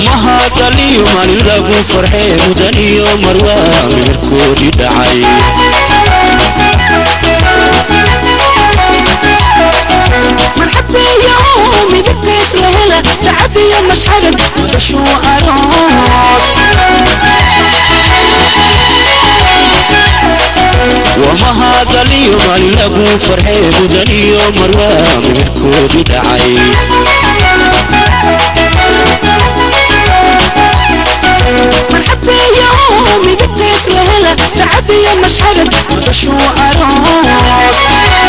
wamahadaliyo maalin lagu farxee mudan iyo marwaa meherkoodii dhacay marxabeeyo midabtays la hela sacab iyo mashxarad wadashuu aroos wamahadaliyo maalin lagu farxee mudan iyo marwaa meherkoodii dhacay marxabeeyo midabtays la hela sacab iyo mashxarad wadashuu aroos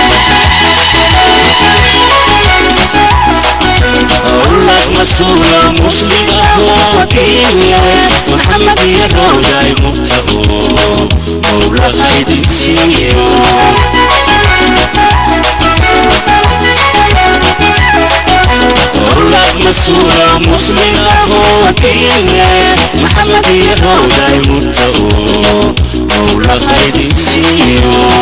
أولاد مسؤولة مسلمة وكيلة محمد يروداي مبتغو مولى غيد سيو أولاد مسؤولة مسلمة وكيلة محمد يروداي مبتغو مولى غيد سيو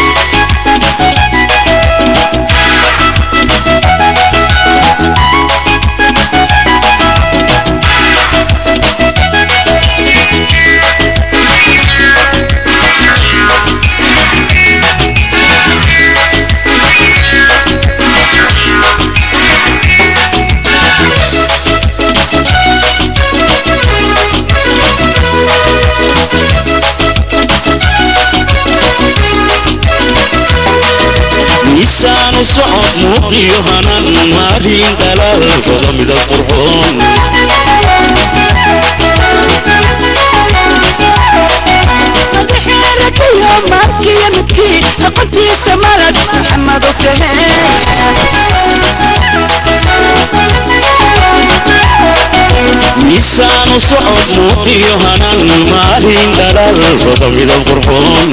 miisaanu socod muuqiyo hanan maalin dhalaalkooda midab qurxoon madaxeerakayo maarkiyo midkii aqoontiisa malad maxamed u tahee miisaanu socod muuqiyo hanan maalin dhalaalkooda midab qurxoon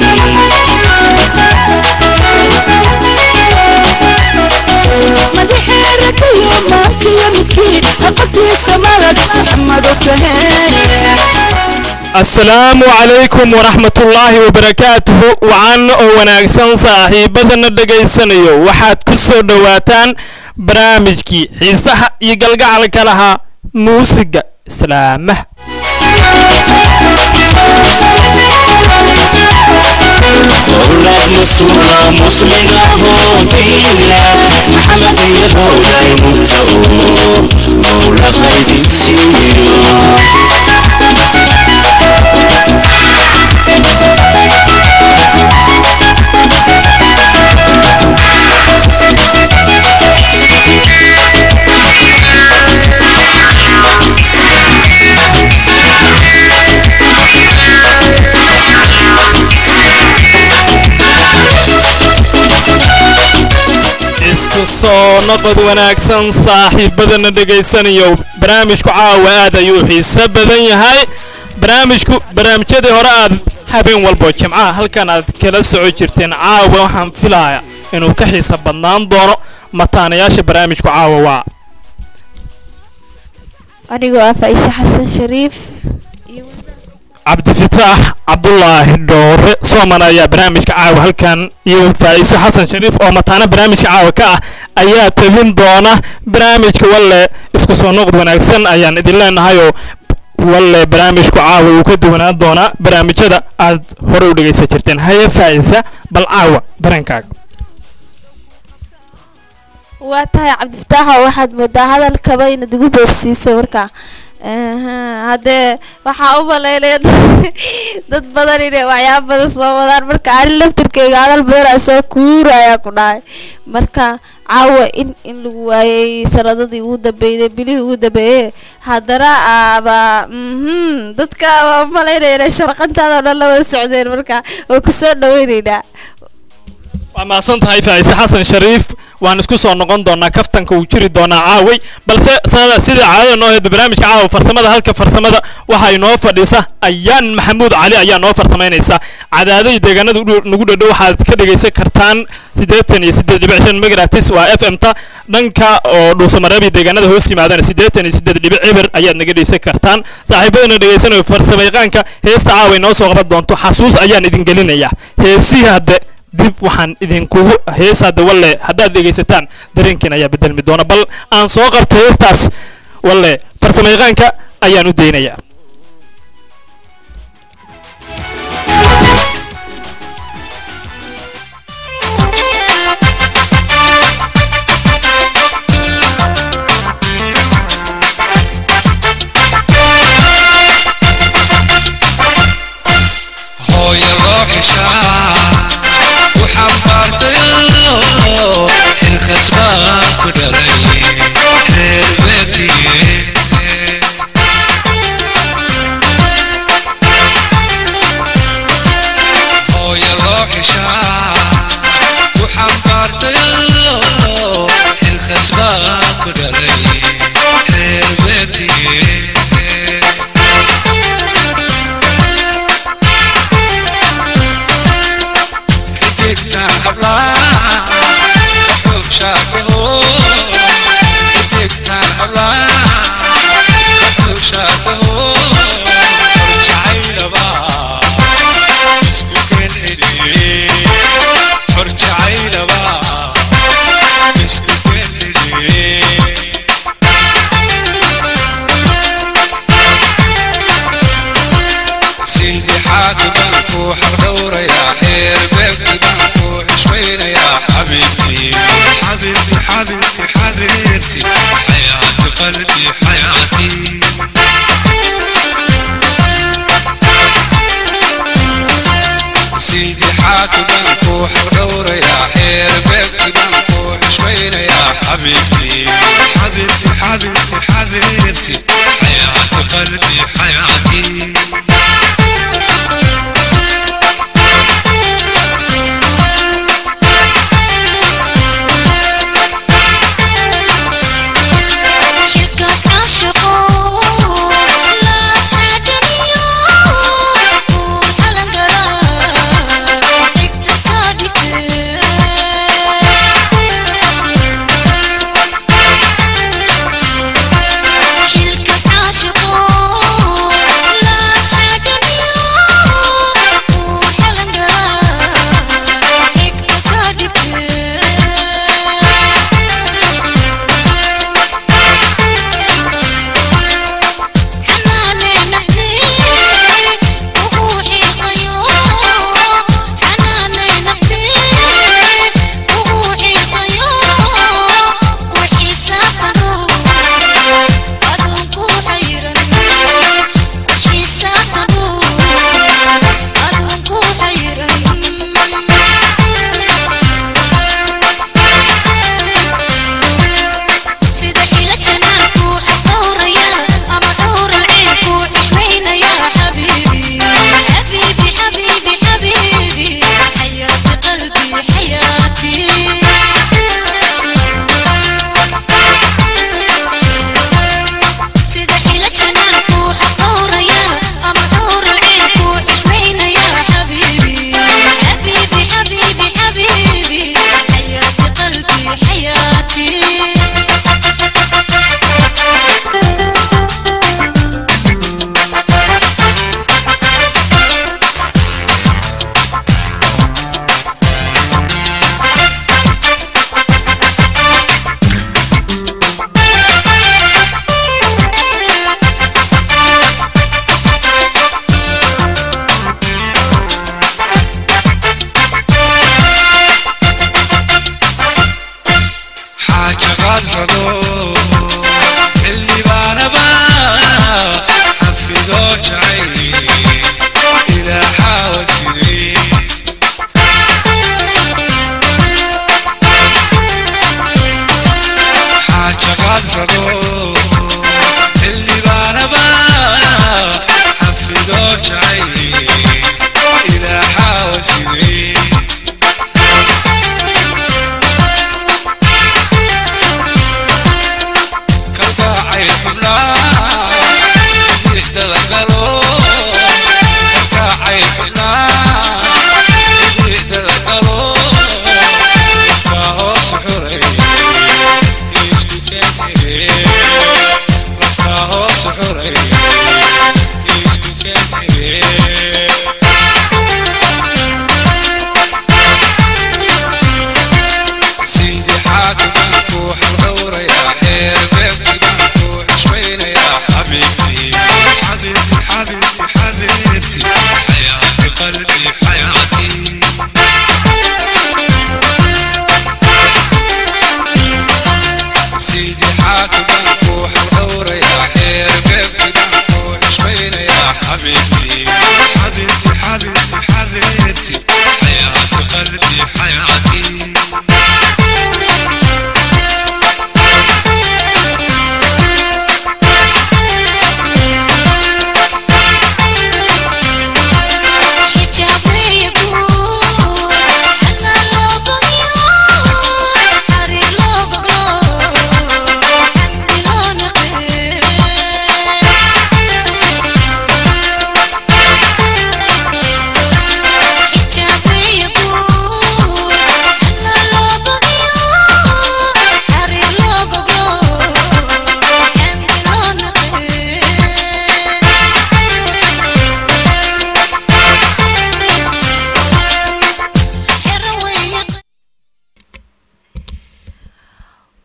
madaxeerakayo maarkiyo midkii aqoontiisa malad maxamed u tahee asalaamu calaykum waraxmatullaahi wabarakaatuhu wacan oo wanaagsan saaxiibadana dhegaysanayo waxaad ku soo dhowaataan barnaamijkii xiisaha iyo galgacalka lahaa muusiga islaamaha أولاد مسؤولة مسلمة وكيلة محمد يروداي مبتغو مولى غيد سيو isku soo noqod wanaagsan saaxiibadana dhegaysanayo barnaamijku caawa aad ayuu xiiso badan yahay barnaamijku barnaamijyadii hore aad habeen walbo jimcaha halkan aad kala soco jirteen caawa waxaan filaaya inuu ka xiiso badnaan doono mataanayaasha barnaamijku caawa waa anigoo ah faise xasan shariif cabdifataax cabdulaahi dhoore sooman ayaa barnaamijka caawa halkan iyo faa'iiso xasan shariif oo mataana barnaamijka caawa ka ah ayaa tabin doona barnaamijka walle isku soo noqod wanaagsan ayaan idin leenahayoo walle barnaamijku caawa uu ka duwanaan doonaa barnaamijyada aad hore u dhegaysan jirteen haye faa'isa bal caawa dareenkaaga waa tahay cabdifataaxo waxaad moodaa hadalkaba inaad igu boobsiisay markaa haddee waxaa u malaynaya dad badan inay waxyaaba badan soo wadaan marka ani laftirkeyga hadal badan aa soo kuurayaa ku dhahay marka caawa in in lagu waayay sanadadii ugu dambeeyday bilihii ugu dambeeyey haddana aaba mhm dadka waa malaynaya inay sharqantaada oo dhan la wada socdeen marka waa kusoo dhaweyneynaa waa mahadsan tahay faa'ise xasan shariif waan isku soo noqon doonaa kaftanka uu jiri doonaa caaway balse sada sida caadada noo heeda barnaamijka caawa farsamada halka farsamada waxaa inoo fadhiisa ayaan maxamuud cali ayaa noo farsamaynaysa cadaadadii deegaanada u- nagu dhadhow waxaad ka dhegaysan kartaan siddeetan iyo siddeed dhibic shan megahertz waa f m ta dhanka oo dhuusamareeb iyo deegaanada hoos yimaadana siddeetan iyo siddeed dhibic eber ayaad naga dhegaysan kartaan saaxiibadana dhegaysanayo farsamayaqaanka heesta caawa inoo soo qaban doonto xasuus ayaan idin gelinayaa heesihii hadde dib waxaan idinkugu hees hadda walle haddaad dhegaysataan dareenkiin ayaa bedelmi doona bal aan soo qabto heestaas walle farsamayaqaanka ayaan u daynayaa hooyo loo xishaa u xambaartayo xilkasbaa ku dhalay reer beetiye hooyo loo xishaa u xambaartayo xilkasbaa ku dhalay reer beetiye xidigta hablaha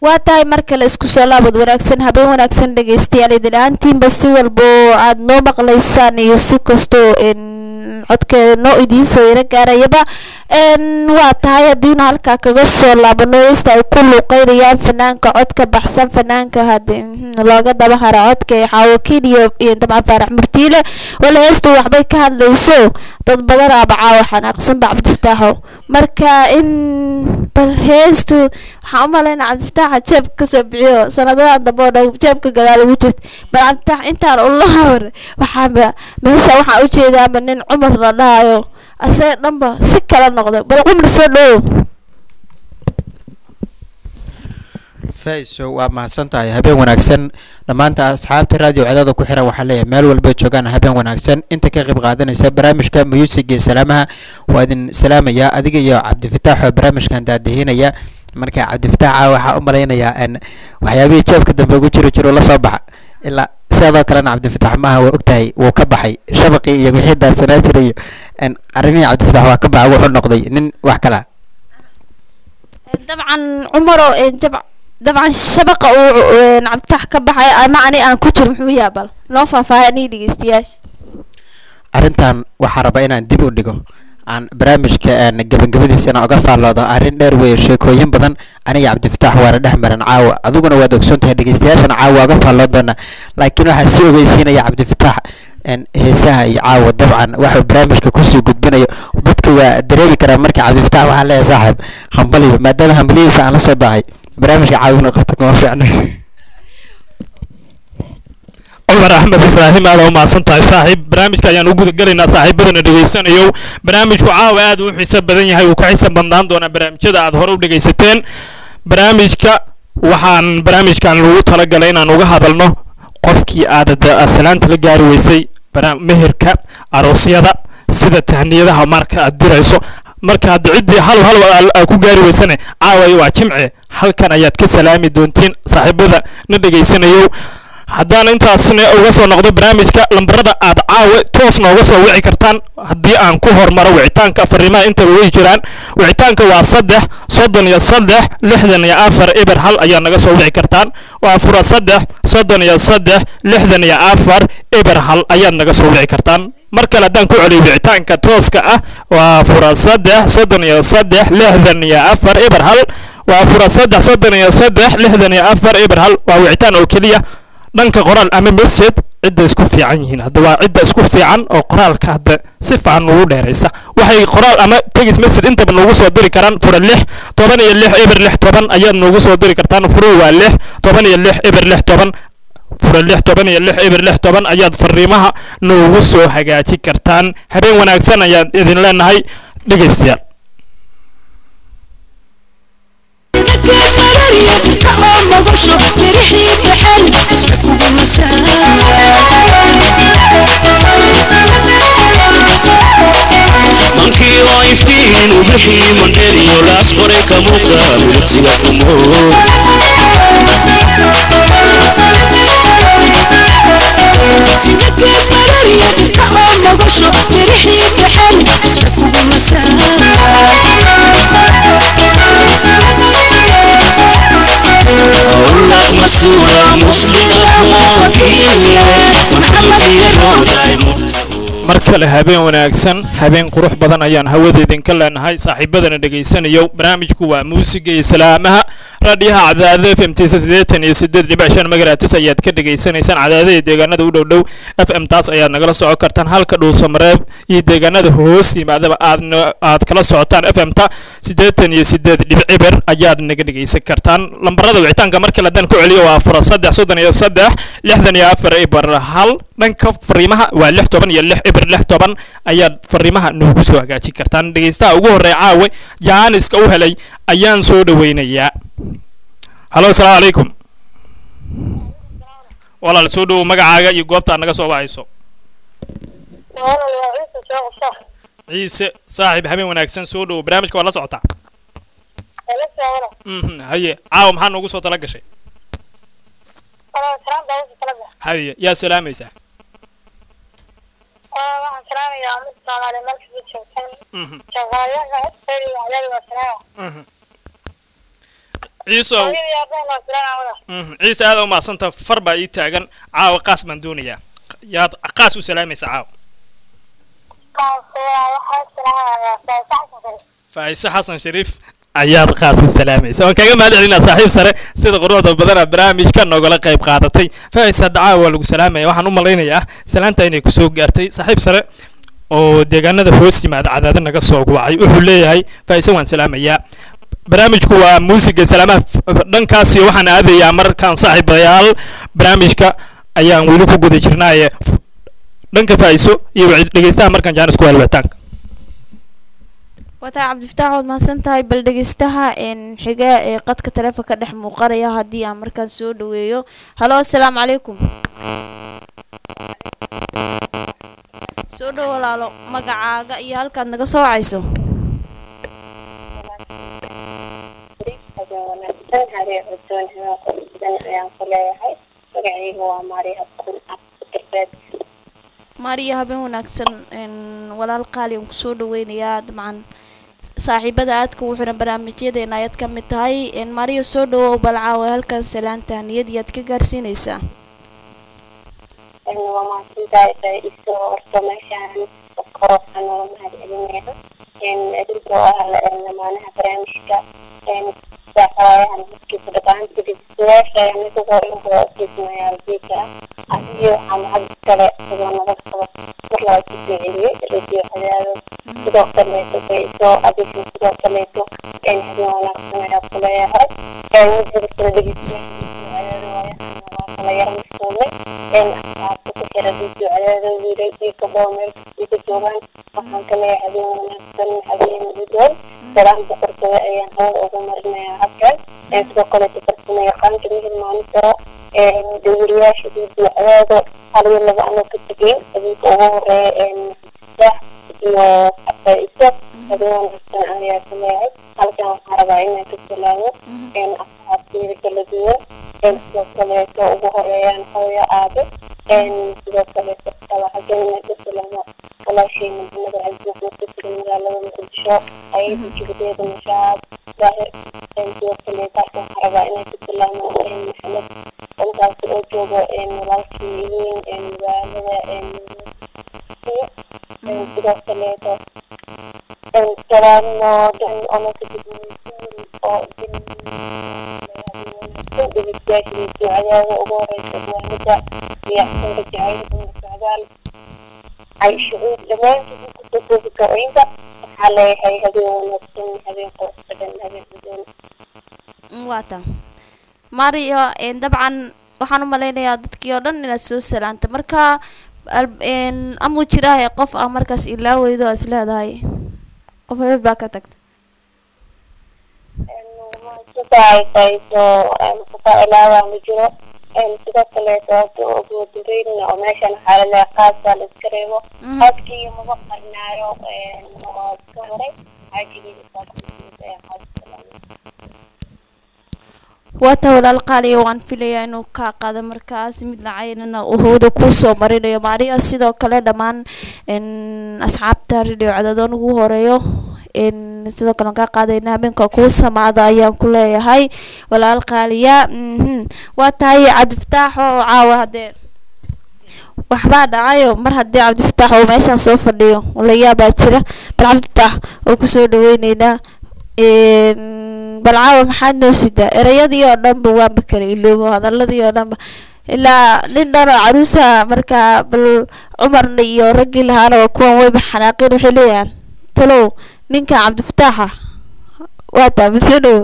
waa tahay mar kale isku soo laabad wanaagsan habeen wanaagsan dhegeystayaal idin ahaantiinba si walba oo aad noo maqlaysaan iyo si kastoo n codkeeda noo idiin soo yaro gaarayaba n waa tahay haddiinu halkaa kaga soo laabano heesta ay ku luuqeynayaan fanaanka codka baxsan fanaanka hade mhm, looga daba hara codka ee xaawakiin iyo iyo dabcan faarax murtiile wala heestu waxbay ka hadlayso dad badan abacaa waxaan aqsanba cabdifataaxo marka in bal heestu waxaan u malaynaa cabdifataaxa jeebka kasoo bixiyo sanadadan dambe oo dhan jeebka gadaal ugu jirta bal cabdifatax intaan ula hawr waxaanba meesha waxaan ujeedaaba nin cumar la dhahayo asaga dhanba si kala noqday bal cumar soo dhowow faiso waa mahadsan tahay habeen wanaagsan dhammaanta asxaabta raadiyo codada ku xiran waxaa leeyahay meel walba joogaan habeen wanaagsan inta ka qayb qaadanaysa barnaamijka muyuusiga iyo salaamaha waa idin salaamayaa adiga iyo cabdifataax oo barnaamijkan daadihinaya marka cabdifataaxa waxaa u malaynayaa n waxyaabihii jeebka dambe ugu jiro jiro la soo baxa ilaa sidoo kalena cabdifataax maaha waa ogtahay wuu ka baxay shabaqii iyo wixii daarsanaa jiray iyo n arrimihii cabdifataax waa ka baxa wuxuu noqday nin wax kala dabcan cumaro jab dabcan shabaqa uu cabdifatax ka baxay ama ani aan ku jiro muxuu yahay bal noo faahfaahay aniga dhegeystayaasha arrintan waxaa rabaa inaan dib u dhigo aan barnaamijka aan gabagabadiisana uga faalloodo arrin dheer weeye sheekooyin badan aniga cabdifataax waana dhex maran caawa adiguna waad ogsoon tahay dhegeystayaashana caawa waa uga faalloon doonaa laakiin waxaa sii ogeysiinaya cabdifataax n heesaha iyo caawa dabcan waxuu barnaamijka kusii gudbinayo dadka waa dareemi karaa marka cabdifataax waxaa leeyahay saaxiib hambaliyo maadaama hambaliyadiisa aan la soo daahay barnaamijka caawina qabta kuma fiicna cumar axmed ibraahim aad u mahadsan tahay saaxiib barnaamijka ayaan u guda gelaynaa saaxiibadana dhegeysanayo barnaamijku caawa aad u xiiso badan yahay uu ka xiiso badnaan doonaa barnaamijyada aad hore u dhegeysateen barnaamijka waxaan barnaamijkan lagu talagalay inaan uga hadalno qofkii aad aad salaanta la gaari weysay bara- meherka aroosyada sida tahniyadaha marka aad dirayso marka hadda ciddii hal hal aad- aad ku gaari weysane caaway waa jimce halkan ayaad ka salaami doontiin saaxiibada na dhegeysanayo haddaan intaasna uga soo noqdo barnaamijka lambarada aad caawe toos nooga soo wici kartaan haddii aan ku hormaro wicitaanka fariimaha intaba way jiraan wicitaanka waa saddex soddon iyo saddex lixdan iyo afar eber hal ayaa naga soo wici kartaan waa fura saddex soddon iyo saddex lixdan iyo afar eber hal ayaad naga soo wici kartaan mar kale haddaan ku celiyo wicitaanka tooska ah waa fura saddex soddon iyo saddex lixdan iyo afar eber hal waa fura saddex soddon iyo saddex lixdan iyo afar eber hal waa wicitaan oo keliya dhanka qoraal ama message cidda isku fiican yihiin hadda waa cidda isku fiican oo qoraalka hadda si fiican ugu dheeraysa waxay qoraal ama tegis message intaba noogu soo diri karaan fura lix toban iyo lix eber lix toban ayaad noogu soo diri kartaan furo waa lix toban iyo lix eber lix toban fura lix toban iyo lix eber lix toban ayaad fariimaha noogu soo hagaaji kartaan habeen wanaagsan ayaan idin leenahay dhegaystayaal mankii oo iftiin u bixii mandheriyo laas qoray kamuuqa miligsiga kumo sinageed marariya dhirta oo nogasho mirixii dhaxan isla kugu howlaq masuula musliga mookiye maxamed iyo rooday mar kale habeen wanaagsan habeen qurux badan ayaan hawada idinka leenahay saaxiibadana dhegaysanayo barnaamijku waa muusiga iyo salaamaha raadhiyaha cadaadada f m t siddeetan iyo siddeed dhibic shan magaratis ayaad ka dhegaysanaysaan cadaadada deegaanada u dhow dhow f m taas ayaad nagala socon kartaan halka dhuusamareeb iyo deegaanada hoos yimaadaba aad aad kala socotaan f m ta siddeetan iyo siddeed dhibic ciber ayaad naga dhegaysan kartaan lambarada wicitaanka mar kale haddaan ku celiyo waa fura saddex soddon iyo saddex lixdan iyo afar ibar hal dhanka fariimaha waa lix toban iyo lix eber lix toban ayaad fariimaha noogu soo hagaajin kartaan dhegaystaha ugu horreeya caawe jaaniska u helay ayaan soo dhaweynayaa halo asalaamu calaykum walaal soo dhowow magacaaga iyo goobtaad naga soo wahayso ciise saaxiib habeen wanaagsan soo dhowow barnaamijka waa la socotaa mhm haye caawa maxaa noogu soo tala gashay haye yaa salaamaysaa mhm mhm ciisow Mhm, ciise aad u mahadsanta far baa ii taagan caawa qaas baan doonayaa yaad qaas u salaamaysa caawa faaiise xasan shariif ayaad qaas u salaamaysa waan kaga mahad celinaa saaxiib sare sida quruxda badana barnaamijka noogala qayb qaadatay faaiise hadda caawa waa lagu salaamaya waxaan u malaynayaa salaanta inay kusoo gaartay saaxiib sare oo deegaanada hoos yimaada cadaada naga soo wacay wuxuu leeyahay faaiise waan salaamayaa barnaamijku waa muusiga salaamaha f- dhankaas iyo waxaan aadayaa markaan saaxiibayaal barnaamijka ayaan weli ku guda jirnaaye f- dhanka faa'iiso iyo wacyi- dhegeystaha markaan jaanis ku helwataanka wataa cabdifataax waad mahadsan tahay bal dhegeystaha een xiga ee qadka taleefonka dhex muuqanaya haddii aan markaan soo dhaweeyo halo asalaamu calaykum soo dhow walaalo magacaaga iyo halkaad naga soo wacayso maariya habeen wanaagsan een walaal qaali aan kusoo dhaweynayaa dabcan saaxiibada aadka u xiran barnaamijyadeena ayaad ka mid tahay een maariya soo dhawow bal caawa halkan salaanta niyad yaad ka gaarsiinaysaa waa mahadsantahay faa-iiso horta meeshaan korofan oo mahad celinayno adinkoo ah lamaanaha barnaamijka saaxawaayahan markiisa dhaqaanta dhegeystayaasha anigagoo inboo kismayaa jiika adiyo waxaa mahad kale sidoo nabad qabo mar laba kusoo celiyey radio cadaado sidoo kaleeto faa-iiso adiga sidoo kaleeto habeen wanaagsan ayaa kuleeyahay midada kale dhegeystayaasha cadaado waayahan waa kala yar mashquulay asxaabta ku xira radio cadaado wiilal iyo gabdho meel kastay ka joogaan waxaan ka leeyahay habeen wanaagsan habeen gudoon salaan boqortooda ayaan hawada ugu marinayaa halkan sidoo kaleeto farsamo yaqaanka mihir maalin karo dawiriyaasha radio cadaado hal iyo laba anoo ka tegeyn adinka ugu horeeya saax iyo faa-iso habeen wanaagsan ayaa ka leeyahay halkan waxaan rabaa inaan ka salaamo asxaabteyda kala duwan sidoo kaleeto ugu horeeyaan hooyo aabe sidoo kaleeto xaggan inaan ka salaamo walaasheyna maxamed cabdi maxmed ka sugan magaalada muqdisho ayada jigdeeda mashaad daahir sidoo kaleeto halkan waxaan rabaa inaan ka salaamo maxamed halkaasi oo joogo walaalkii weyn magaalada sidoo kaleeto salaamo dhan ono ka oo dhegeystayaasha cadaada ugu horeysa diiwaanada iyo xasanka jacaylka socdaal ay shucuur dhammaantood kusoo koobi karointa waxaa leeyahay habeen wanaagsan habeen qurux badan habeen gudoon waata maariya een dabcan waxaan u malaynayaa dadkii oo dhan inaad soo salaanta marka al- een amuu jiraahay qof ah markaas ilaa weydo aa is leedahay qof hebel baa ka tagta sidaay fayso kutaa ilaawaa ma jiro sidoo kaleeto hadda ugu dambeynna oo meeshan waxaa laleeyahay qaas baa la iska reebo qaadkii maba qarnaayo oo iska horay xaajigeeda soo waata walaal qaaliya waan filayaa inuu kaa qaado markaas mid lacaynana uu hawada kuu soo marinayo maariya sidoo kale dhammaan n asxaabta radio cadadoon ugu horeeyo n sidoo kale waan kaa qaadayna habeenka kuu samaada ayaan ku leeyahay walaal qaaliya mhm waa tahay cabdifataax oo caawa haddee waxbaa dhacayo mar haddii cabdifataax uu meeshaan soo fadhiyo layaabaa jira bal cabdifataax oo kusoo dhaweyneynaa bal caawa maxaad noo sidaa erayadii oo dhanba waanba kala iloobo hadaladii oo dhanba ilaa nin dhan oo caruusa markaa bal cumarna iyo raggii lahaana waa kuwan wayba xanaaqeen waxay leeyahaan talow ninka cabdifataaxa waa taa bulshadhow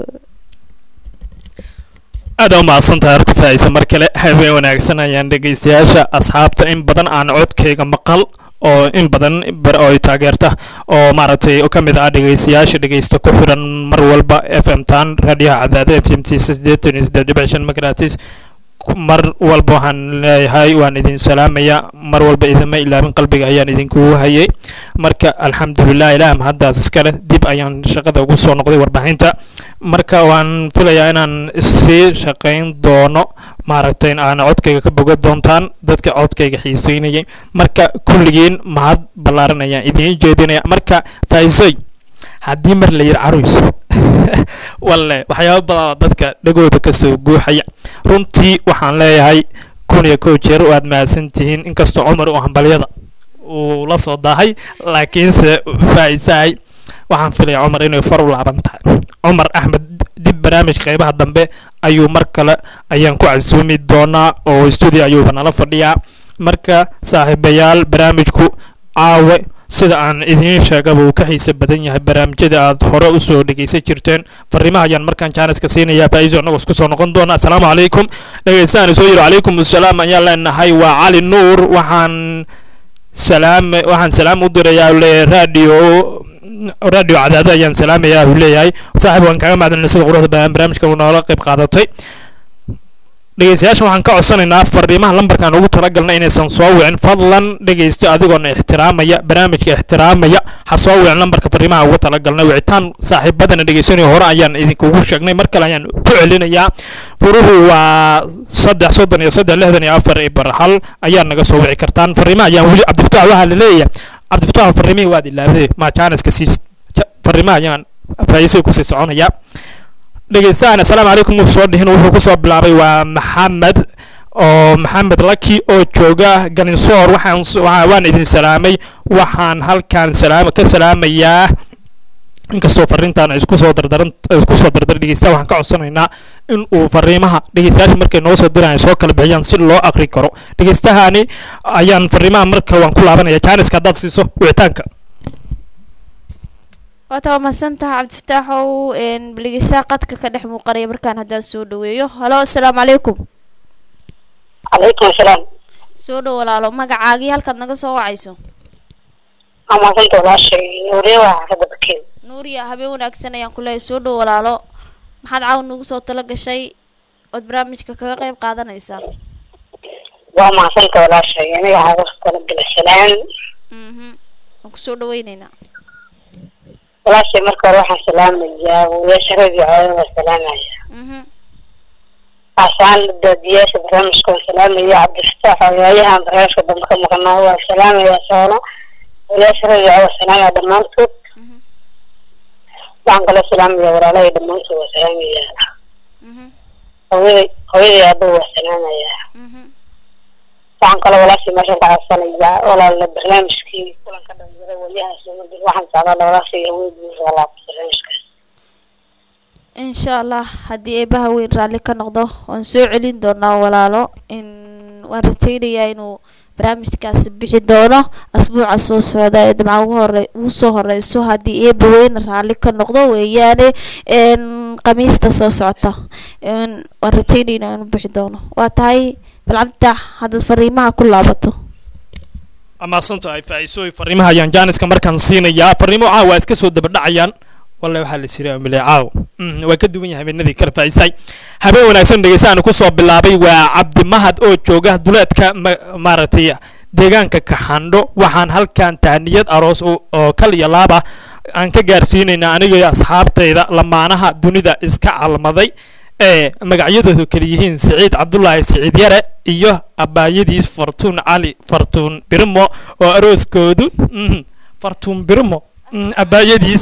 aad u mahadsantahay horta faaiisa mar kale habeen wanaagsan ayaan dhegeystayaasha asxaabta in badan aan codkayga maqal oo in badan bar oo ay taageerta oo maaragtay ka mid ah dhegeystayaasha dhegeysta ku xiran mar walba f m tan raadiyaha cadaada f m t sideetan iyo siddeed dhibic shan magaratis mar walba waxaan leeyahay waan idin salaamaya mar walba idinma ilaabin qalbiga ayaan idinkugu hayay marka alxamdulilah ilaah mahaddaas iskale dib ayaan shaqada ugu soo noqday warbaahinta marka waan filayaa inaan sii shaqayn doono maaragtay aan codkayga ka boga doontaan dadka codkayga xiiseynayay marka kulligiin mahad ballaaran ayaan idiin jeedinaya marka faa'iisoy haddii mar la yidhi caruys walle waxyaaba badan oo dadka dhagooda kasoo guuxaya runtii waxaan leeyahay kun iyo kow jeer waad mahadsan tihiin inkastoo cumar uu hambalyada uu la soo daahay laakiinse faa'iisahay waxaan filaya cumar inay far u laaban tahay cumar axmed dib barnaamijka qeybaha dambe ayuu mar kale ayaan ku casuumi doonaa oo studio ayuuba nala fadhiyaa marka saaxiibayaal barnaamijku caawe sida aan idiin sheegaba uu ka xiise badan yahay barnaamijyada aad hore usoo dhegeysan jirteen fariimaha ayaan markaan jaaniska siinayaa faa'iiso annagoo isku soo noqon doona assalaamu calaykum dhegeystahan soo yiri calaykum assalaam ayaan leenahay waa cali nuur waxaan salaam waxaan salaam u dirayaa le radio radio cadaada ayaan salaamayaa uu leeyahay saaxiib waan kaga mahadcelinay sida quruxda badan barnaamijka uu noola qayb qaadatay dhegeystayaasha waxaan ka codsanaynaa fariimaha lambarkaan ugu talagalnay inaysan soo wicin fadlan dhegeysta adigoona ixtiraamaya barnaamijka ixtiraamaya ha soo wicin lambarka fariimaha ugu talagalnay wicitaan saaxiibadana dhegeysanaya hore ayaan idinkugu sheegnay mar kale ayaan ku celinayaa furuhu waa saddex soddon iyo saddex lixdan iyo afar ibar hal ayaa naga soo wici kartaan fariimaha ayaan weli cabdifataax waxaa la leeyahay cabdifataax fariimihii waad ilaabday ma jaaniska siis fariimaha ayaan faa'iisay kusii soconaya dhegeystahan assalaamu calaykum uu soo dhihin wuxuu kusoo bilaabay waa maxamed oo maxamed laki oo jooga ganinsoor waxaan waan idin salaamay waxaan halkaan salaam ka salaamayaa inkastoo fariintaan isku soo dardaran isku soo dardar dhegeystaha waxaan ka codsanaynaa in uu fariimaha dhegeystayaasha markay noo soo dirayaan soo kala bixiyaan si loo akri karo dhegeystahani ayaan fariimaha marka waan ku laabanaya jaaniska haddaad siiso wicitaanka waata waa mahadsantaha cabdifataaxow dhegeystaha qadka ka dhex muuqanaya markaan haddaan soo dhaweeyo halo assalaamu calaykum calaykum asalaam soo dhow walaalo magacaagii halkaad naga soo wacayso waa maasanta walaashay nuuriye waa xaafadda bakeed nuuriya habeen wanaagsan ayaan ku leeyahay soo dhow walaalo maxaad caawa nagu soo talo gashay ood barnaamijka kaga qayb qaadanaysaa waa maasanta walaashay aniga waxaa ugu talagala salaan mhm waan kusoo dhaweyneynaa walaashay marka hore waxaan salaamayaa wiilasha radio caadan waa salaamaya mhm asaan daadiyaasha barnaamijka waa salaamaya cabdifataax ogaayahan barnaamijka dambe ka maqnaa waa salaamaya soono wiilasha radio waa salaamaya dhammaantood mhm waxaan kaloo salaamaya walaalahay dhammaantood waa salaamaya mhm hooyaday hooyaday aabba waa salaamaya mhm waxaan kaloo walaashii meeshan ka codsanayaa walaala barnaamijkii kulanka dhalinyaro waliyahaas umadil waxaan jeclaa walaashii awood buu laabta barnaamijkaas insha allah haddii eebaha weyn raalli ka noqdo waan soo celin doonaa walaalo in waan rajaynayaa inuu barnaamijkaasi bixi doono asbuuca soo socda ee dabcan ugu hore ugu soo horeyso haddii eeba weyn raalli ka noqdo weeyaane n khamiista soo socota n waan rajaynaynaa inuu bixi doono waa tahay balcabditax haddaad fariimaha ku laabato amaasantahay faa'iisooy fariimaha ayaan jaaniska markaan siinayaa fariimo caawa iska soo dabadhacayaan wallahi waxaa la siray amile caaw Mm, waa ka duwan yahay habeenadii kala faa'iisay habeen wanaagsan dhegeystahan ku soo bilaabay waa cabdimahad oo jooga duleedka ma- maaragtay deegaanka kaxandho waxaan halkan tahniyad aroos oo oo kal iyo laaba aan ka gaarsiinaynaa aniga iyo asxaabtayda lamaanaha dunida iska calmaday ee magacyadoodu kala yihiin siciid cabdulaahi siciid yare iyo abaayadiis fartuun cali fartuun birmo oo arooskoodu mhm, fartuun birmo mm, abaayadiis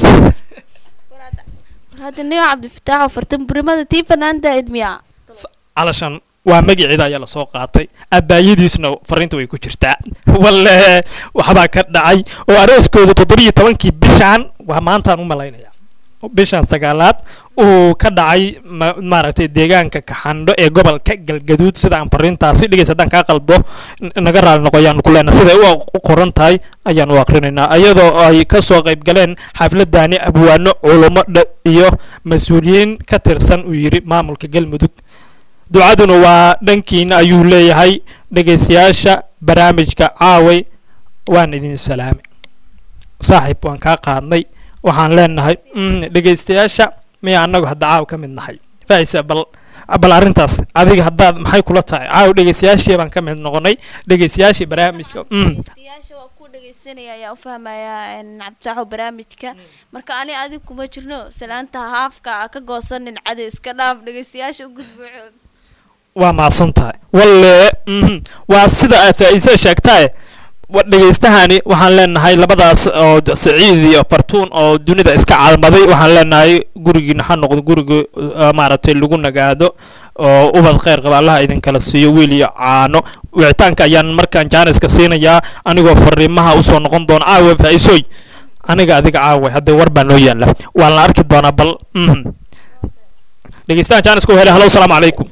hadda nin cabdifataax fartan burimada tii fanaanta edmiya calashan waa magaceeda ayaa lasoo qaatay abaayadiisna fariinta way ku jirtaa walle waxbaa ka dhacay oo arooskooda toddobiyo tobankii bishaan waa maantaan u malaynaya bishan sagaalaad uu ka dhacay ma- maaragtay deegaanka kaxandho ee gobolka galgaduud sida aan fariintaasi dhigays haddaan kaa qaldo n- naga raali noqo ayaanu ku leenahay siday u qoran tahay ayaan u akrinaynaa iyadoo ay ka soo qayb galeen xafladani abwaano culummo dha- iyo mas-uuliyiin ka tirsan uu yidhi maamulka galmudug ducaduna waa dhankiina ayuu leeyahay dhegaystayaasha barnaamijka caaway waan idin salaamay saaxiib waan kaa qaadnay waxaan leenahay mm, dhegaystayaasha miya annagu hadda caaw ka mid nahay faisa bal bal arrintaas adiga haddaad maxay kula tahay caaw dhegaystayaashii baan ka mid noqonay dhegaystayaashii barnaamijka mm, dhegeystayaasha waa ku dhegeysanaya ayaa u fahmayaa cabditaaxo barnaamijka marka ani adig kuma jirno salaanta haafka a ka goosanin cade iska dhaaf dhegeystayaasha u gudbuucood waa maasan tahay walle mhm, waa sida aad faa'iise sheegtae wa- dhegaystahani waxaan leenahay labadaas oo d- saciid iyo fartuun oo dunida iska caalmaday waxaan leenahay gurigiina ha noqdo guriga uh, maaragtay lagu nagaado oo ubad kheyr qaba allaha idinkala siiyo wiil iyo caano wicitaanka ayaan markaan jaaniska siinayaa anigoo fariimaha usoo noqon doona caawa faa'iisooy aniga adiga caawa haddee war baa noo yaala waan la arki doonaa bal mhm. dhegeystahan jaaniska u helay halo asalaamu calaykum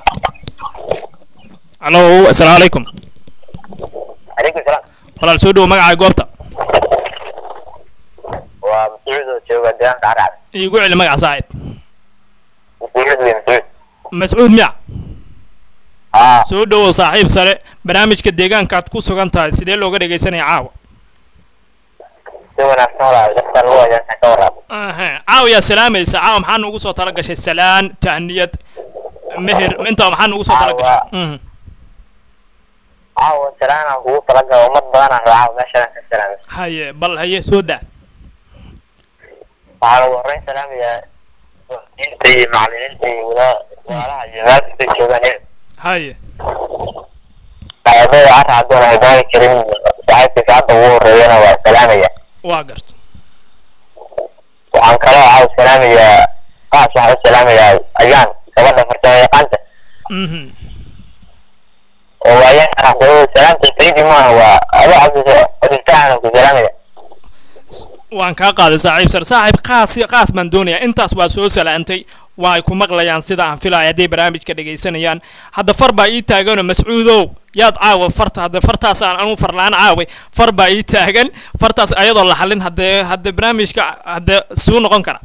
halo asalaamu calaykum عليكم السلام walaal soo dhowo magacaaga goobta ومسعود وجوga deegaanka caracad iigu celi magaca saaxib مسعود wey مسعود mascuud miyac اه soo dhowow saaxiib sare barnaamijka deegaanka aad ku sugan tahay sidee looga dhegaysanaya caawa si wanaagsan walaal dadka lagu wajahsan ka waraabo Aha, caawa yaa salaamaysa caawa maxaa nugu soo tala gashay salaan tahniyad meher intaa maxaa nugu soo tala gashay Mhm. caawa salaana kugu talagala ummad badanaan raaca meeshaan ka salaamay haye bal haye soo daa waxaa lagu horreyn salaamayaa inta iyo macallimiinta iyo wala- walaalaha iyo meel kasta joogaan iyaga. haye saaxiibada carra haddoon ay baari karin saaxiibkiisa hadda ugu horreeyana waa salaamaya waa garto waxaan kaloo caawa salaamayaa qaas waxaan u salaamayaa ayaan gabadha farsamo yaqaanta Mhm. oo ayaan aqoon salaamta sayidi maaha waa ado cabdi cabditaana ku salaamaya waan kaa qaaday saaxiib sare saaxiib qaas qaas baan doonayaa intaas waa soo salaantay waa ay ku maqlayaan sida aan filaya hadday barnaamijka dhegaysanayaan hadda far baa ii taaganoo mascuudow yaad caawa farta hadda fartaas aan anu farlaan caaway far baa ii taagan fartaas ayadoo la xalin haddee hadde barnaamijka haddee suu noqon kara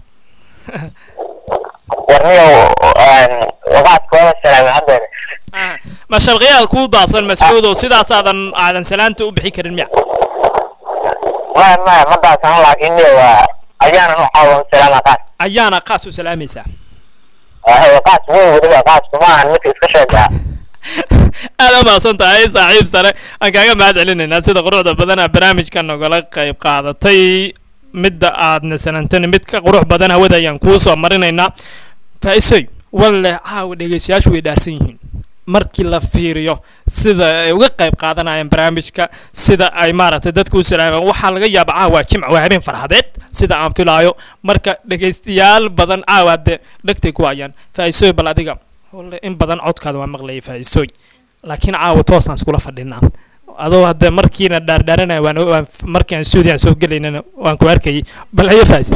warniyo waqaad kooda salaamay haddeer Ah, ma sharqiyaad kuu daasan mascuudow sidaasaadan aadan salaanta u bixi karin miya maya maya ma daasano laakiin niyo waa ayaanan u caawa u salaama qaas ayaana qaas u salaamaysaa waayo qaas weyn weliba qaasku maahan midka iska sheegaa aad u mahadsan tahay saaxiib sare aan kaaga mahad celinaynaa sida quruxda badana barnaamijka nogala qayb qaadatay midda aadna sanantani mid ka qurux badan hawada ayaan kuu soo marinaynaa faa'iisoy walle caawa dhegeystayaashu way dhaarsan yihiin markii la fiiriyo sida ay uga qayb qaadanayaan barnaamijka sida ay maaragtay dadku u salaamaan waxaa laga yaaba caawa jimc waa habeen farxadeed sida aan filaayo marka dhegeystayaal badan caawa dee dhegtay ku hayaan faa'iisooy bal adiga walle in badan codkaada waa maqlayay faa'iisooy laakiin caawa toosaan iskula fadhinaa adoo hadde markiina dhaardhaaranaya waan waan markii aan stuudiyan soo gelaynana waan ku arkayay bal haye faais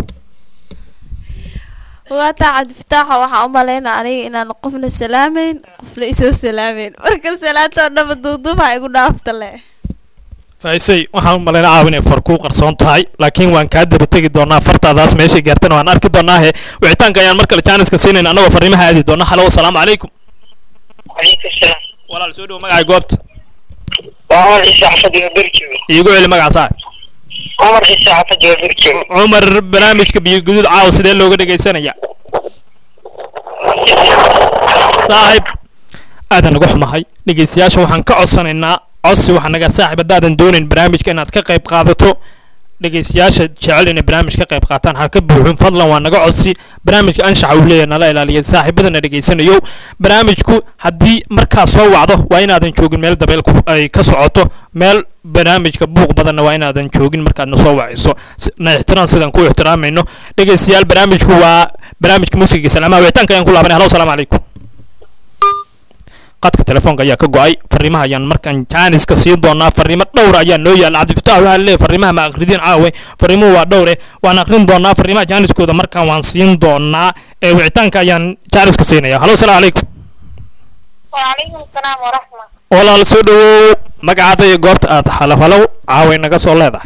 waa taa cabdifataaxa waxaa u malaynaa aniga inaan qofna salaamayn qofna isoo salaamayn marka salaanta oo dhaba duuduub ha igu dhaafta le faaisay waxaan u malaynaa caawa inay far kuu qarsoon tahay laakiin waan kaa daba tegi doonaa fartaadaas meeshay gaartana waan arki doonaa he wicitaanka ayaan mar kale jaaniska siinayna annagoo fariimaha aadi doona halo asalaamu calaykum calaykum salaam walaal soo dhowo magacay goobta waa cumar ciise xafad iyo berjoogo iigu celi magaca saa cumar ciise xafad iyo berjoogo cumar barnaamijka biyo guduud caawa sidee looga dhegaysanaya saaxib aadan naga xumahay dhegeystayaasha waxaan ka codsanaynaa codsi waxaa naga saaxib haddaadan doonayn barnaamijka inaad ka qayb qaadato dhegeystayaasha jecel inay barnaamij ka qayb qaataan ha ka buuxin fadlan waa naga codsi barnaamijka anshaxa uu leeyahay nala ilaaliya saaxiibadana dhegeysanayo barnaamijku haddii markaa soo wacdo waa inaadan joogin meel dabeel ku- ay ka socoto meel barnaamijka buuq badanna waa inaadan joogin markaadna soo wacayso Si- na ixtiraam sidaan ku ixtiraamayno dhegeystayaal barnaamijku waa barnaamijka muusiga salaamaha wicitaanka ayaan ku laabanay halo asalaamu calaykum qadka telefoonka ayaa ka go-ay fariimaha ayaan markaan jaaniska siin doonaa fariimo dhowr ayaa noo yaala cabdifatax waxaa leeyahay fariimaha ma akhridiin caawe fariimuhu waa dhowre waan akhrin doonaa fariimaha jaaniskooda markaan waan siin doonaa ee wicitaanka ayaan jaaniska siinaya halo asalaamu calaykum وعليكم السلام ورحمة walaal soo dhawow magacaada iyo goobta aad halo halow caaway naga soo leedahay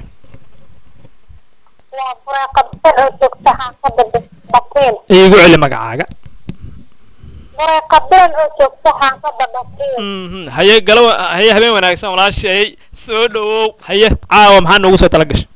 وقد سكتها قد بطيل iigu celi magacaaga وقدرا سكتها قد بطيل Mhm, haye galo haye habeen wanaagsan walaashay soo dhawow haye caawa maxaa noogu soo tala gashay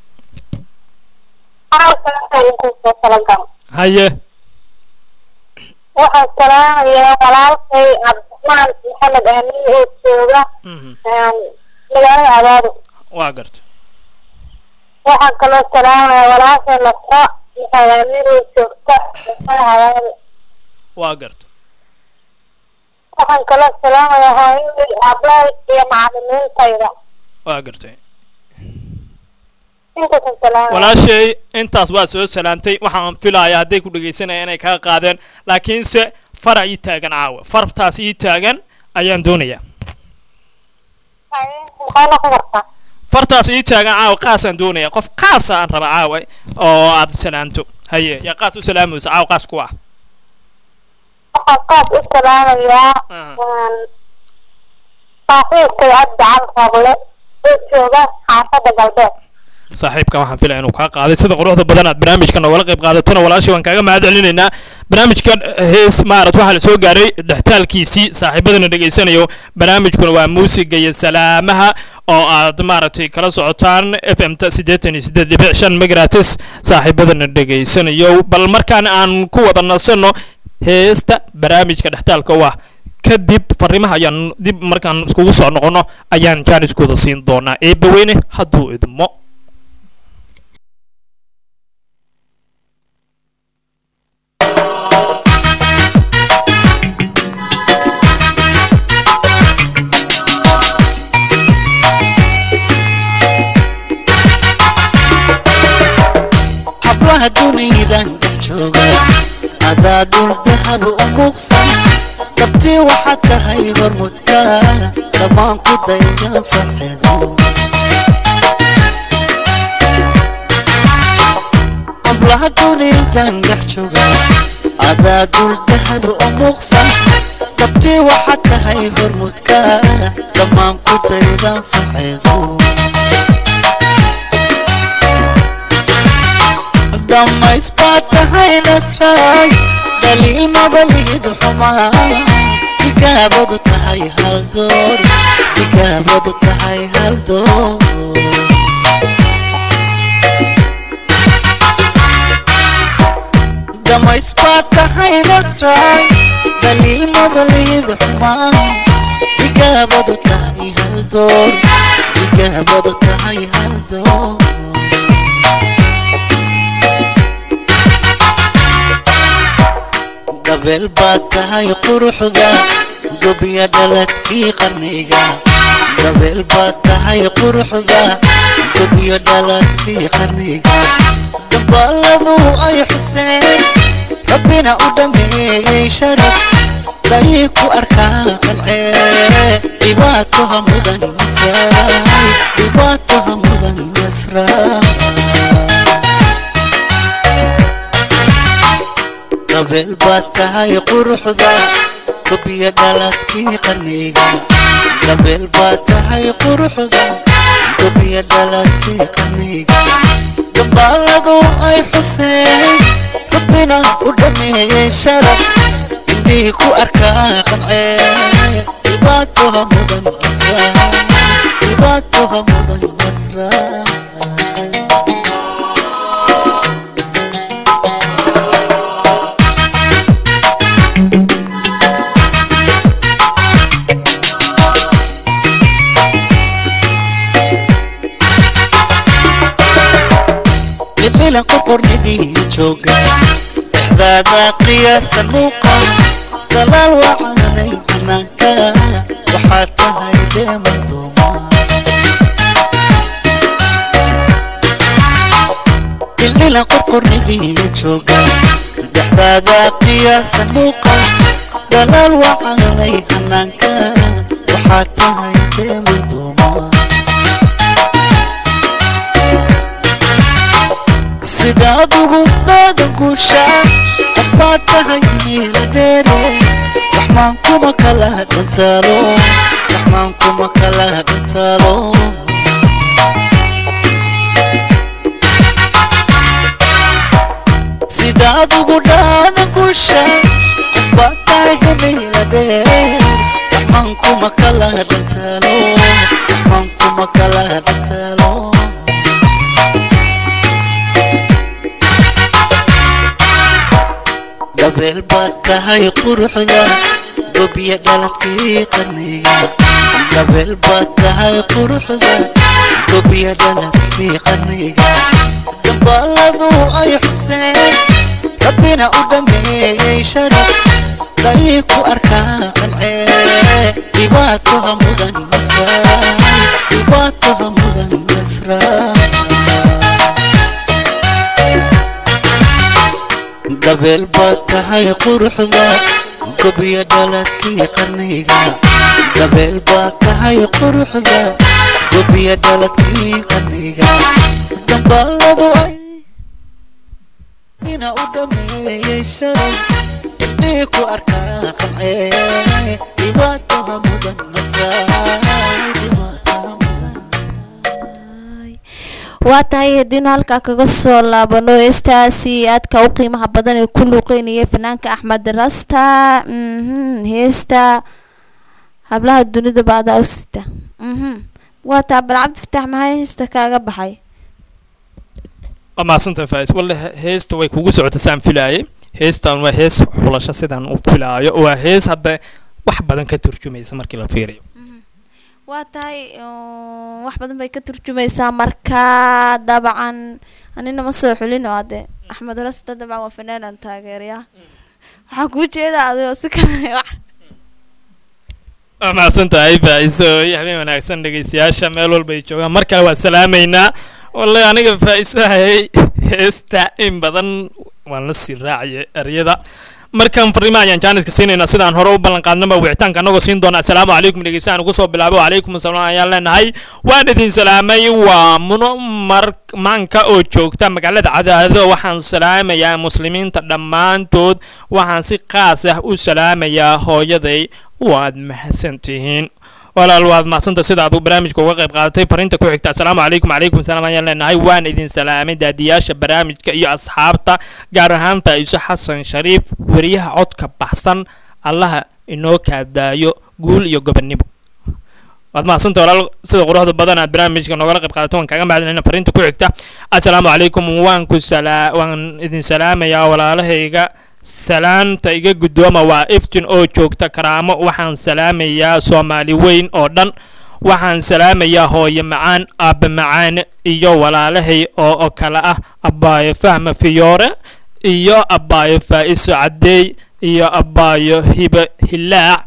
haye waxaan salaamayaa walaalkay cabdiraxmaan maxamed aamin oo jooga Mhm, magaalada abaado waa garta waxaan kaloo salaamayaa walaalkay nasro maxamed aamin oo joogta magaalada abaado waa garta waxaan kaloo salaamayaa hooyadii aabbahay iyo macallimiintayda waa gartay intaas salaam walaashay intaas waa soo salaantay waxaan filayaa hadday ku dhegaysanaya inay kaa qaadeen laakiinse farac ii taagan caawa fartaas ii taagan ayaan doonayaa maxaa noqon kartaa fartaas ii taagan caawa qaasaan doonaya qof qaasa aan raba caawa oo aad salaanto haye yaa qaas u salaamaysa caawa qaas ku ah waxaan qaas u salaamayaa saaxiibkay cabdi cali rable oo jooga xaafadda galbeed saaxiibka waxaan filaya inuu kaa qaaday sida quruxda badan aad barnaamijka noogala qayb qaadatona walaashay waan kaaga mahad celinaynaa barnaamijka hees maarat waxaa la soo gaaray dhextaalkiisii saaxiibadana dhegaysanayo barnaamijkuna waa muusiga iyo salaamaha oo aad maaragtay kala socotaan f m ta siddeetan iyo siddeed dhibic shan megratis saaxiibadana dhegaysanayo bal markaan aan ku wada nasanno heesta barnaamijka dhextaalka u ah kadib fariimaha ayaan dib markaan iskugu soo noqono ayaan jaaniskooda siin doonaa eebbaweyne hadduu idmo hablaha duniydan dhex jooga adaa dhul dahab u muuqsan dabtii waxaad tahay hormudka dhammaan ku daydan farxeedo hablaha duniydan dhex jooga adaa dhul dahab u muuqsan dabtii waxaad tahay hormudka dhammaan ku daydan farxeedo dhammays baad tahay nasray daliil mabalihidu xumaa digaabadu tahay hal door digaabadu tahay hal door dhammays baad tahay nasray daliil mabalihidu xumaa digaabadu tahay hal door digaabadu tahay hal door gabeel baad tahay quruxda gobiya dhaladkii qarniga gabeel baad tahay quruxda gobiya dhaladkii qarniga dambaaladu ay xuseen rabbina u dhameeyey sharaf dayay ku arkaa qancee dhibaatoha mudan nasraay dhibaatoha mudan nasraay gabeel baad tahay quruxda gobiya dhaladkii qarniga gabeel baad tahay quruxda gobiya dhaladkii qarniga dambaaladu ay xuseen rabbina u dhameeyey sharaf indhihii ku arkaa qancee dhibaatoha mudan nasraa dhibaatoha mudan nasraa dhila qorqornidii jooga dhexdaada qiyaasan muuqa dalaal wacanay hanaanka waxaad tahay dheeman duuma dhildhila qorqornidii jooga dhexdaada qiyaasan muuqa dalaal wacanay hanaanka waxaad tahay dheeman duuma sidaad ugu daadan guushaa qofbaad tahay miila dheere raxmaan kuma kala dhantaalo raxmaan kuma kala dhantaalo sidaad ugu daadan guushaa qofbaad tahay miila dheere raxmaan kuma kala dhantaalo raxmaan kuma kala dhantaalo gabeel baad tahay quruxda gobiya dhaladkii qarniga gabeel baad tahay quruxda gobiya dhaladkii qarniga dambaaladu ay xuseen rabbina u dhameeyey sharaf dayay ku arkaa qancee dhibaatoha mudan nasraay dhibaatoha mudan nasraay nasraa dabeel baad tahay quruxda gobiyo dhaladkii qarniga dabeel baad tahay quruxda gobiyo dhaladkii qarniga dambaaladu ay ina u dhameeyey shalay indhii ku arkaa qancee dhibaataha mudan nasraa dhibaataha mudan waa tahay haddiinu halkaa kaga soo laabano heestaasi aadka u qiimaha badan ee ku luuqeynaya fanaanka axmed rasta mhm, heesta hablaha dunida baadaa u sita mhm. waa taa bal cabdi fataax maxay heesta kaaga baxay waa mahadsantahay faais walle he- heesta way kugu socota saan filaayay heestan waa hees xulasho sidaan u filaayo waa hees hadda wax badan ka turjumaysa markii la fiiriyo waa tahay uh, wax badan bay ka turjumaysaa marka dabcan anina ma soo xulin oo ade axmed rasta dabcan waa fanaanan taageeraya waxaa kuu jeeda adigoo si kale wax waa mahadsantahay faaiso iyo habeen wanaagsan dhegeystayaasha meel walba ay joogaan mar kale waa salaamaynaa walle aniga faaisahay heesta in badan waan la sii raacaya eryada markan fariima ayaan jaaniska siinaynaa sidaan hore u ballan qaadnaba wicitaanka anagoo siin doona assalaamu calaykum dhegeystayaal ugu soo bilaabo wacalaykum asalaam ayaan leenahay waan idin salaamay waa muno mar maanka oo joogta magaalada cadaado waxaan salaamayaa muslimiinta dhammaantood waxaan si qaas ah u salaamayaa hooyaday waad mahadsantihiin walaal waad mahadsanta sida aad barnaamijka uga qayb qaadatay fariinta ku xigta assalaamu calaykum calaykum salaam ayaan leenahay waan idin salaamay daadiyaasha barnaamijka iyo asxaabta gaar ahaan faa'iiso xasan shariif weriyaha codka baxsan allaha inoo kaadaayo guul iyo gobonnimo waad mahadsanta walaal sida quruxda badan aad barnaamijka noogala qayb qaadato waan kaaga mahadcelina fariinta ku xigta assalaamu calaykum waan ku salaa waan idin salaamayaa walaalahayga salaanta iga guddooma waa iftin oo joogta karaamo waxaan salaamayaa soomaali weyn oo dhan waxaan salaamayaa hooyo macaan aabba macaan iyo walaalahay oo oo kale ah abbaayo fahma fiyoore iyo abbaayo faa'iso caddeey iyo abbaayo hiba hilaac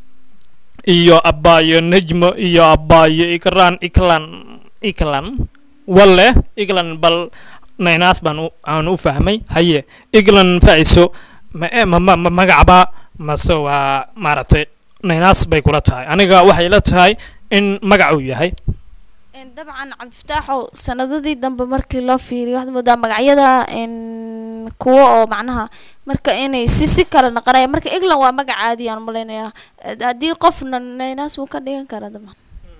iyo abbaayo nejmo iyo abbaayo ikraan iklan iklan walle iglan bal naynaas baan u- aan u fahmay haye iglan faa'iso ma e- ma ma- ma- magacba mase waa maaragtay naynaas bay kula tahay aniga waxay la tahay in magac uu yahay Een, dabcan cabdifataaxow sanadadii dambe markii loo fiiriyo waxaad moodaa magacyada een, kuwa oo macnaha marka inay si si kale naqanaya marka england waa magac caadi aan malaynayaa Eh, haddii qofna naynaas wuu ka dhigan karaa dabcan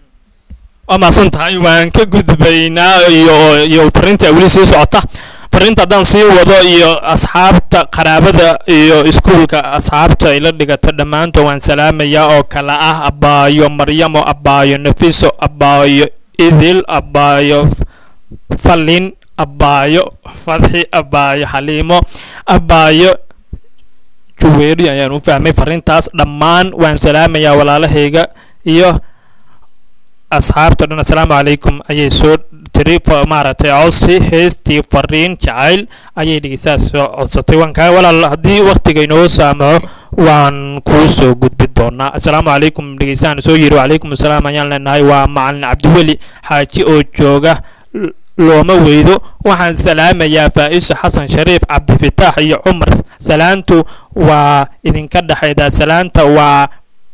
waa mahadsan tahay waan ka gudbaynaa iyo iyo fariinta weli sii socota fariinta haddaan sii wado iyo asxaabta qaraabada iyo iskuulka asxaabta ay la dhigato dhammaantood waan salaamayaa oo kale ah abbaayo maryamo abbaayo nafiso abbaayo idil abbaayo F- falin abbaayo fadxi abbaayo xaliimo abbaayo juweeri ayaan u fahmay fariintaas dhammaan waan salaamayaa walaalahayga iyo asxaabta dhan assalaamu calaykum ayay soo tiri fa- maaragtay codsi heestii fariin jacayl ayay dhegeystaha soo codsatay waan kaa walaal haddii waqtiga inoo saamaxo waan kuu soo gudbi doonaa assalaamu calaykum dhegeystahan soo yiri wacalaykum assalaam ayaan leenahay waa macalin cabdiweli xaaji oo jooga L- looma weydo waxaan salaamayaa faa'iso xasan shariif cabdifitaax iyo cumar salaantu waa idinka dhexayda salaanta waa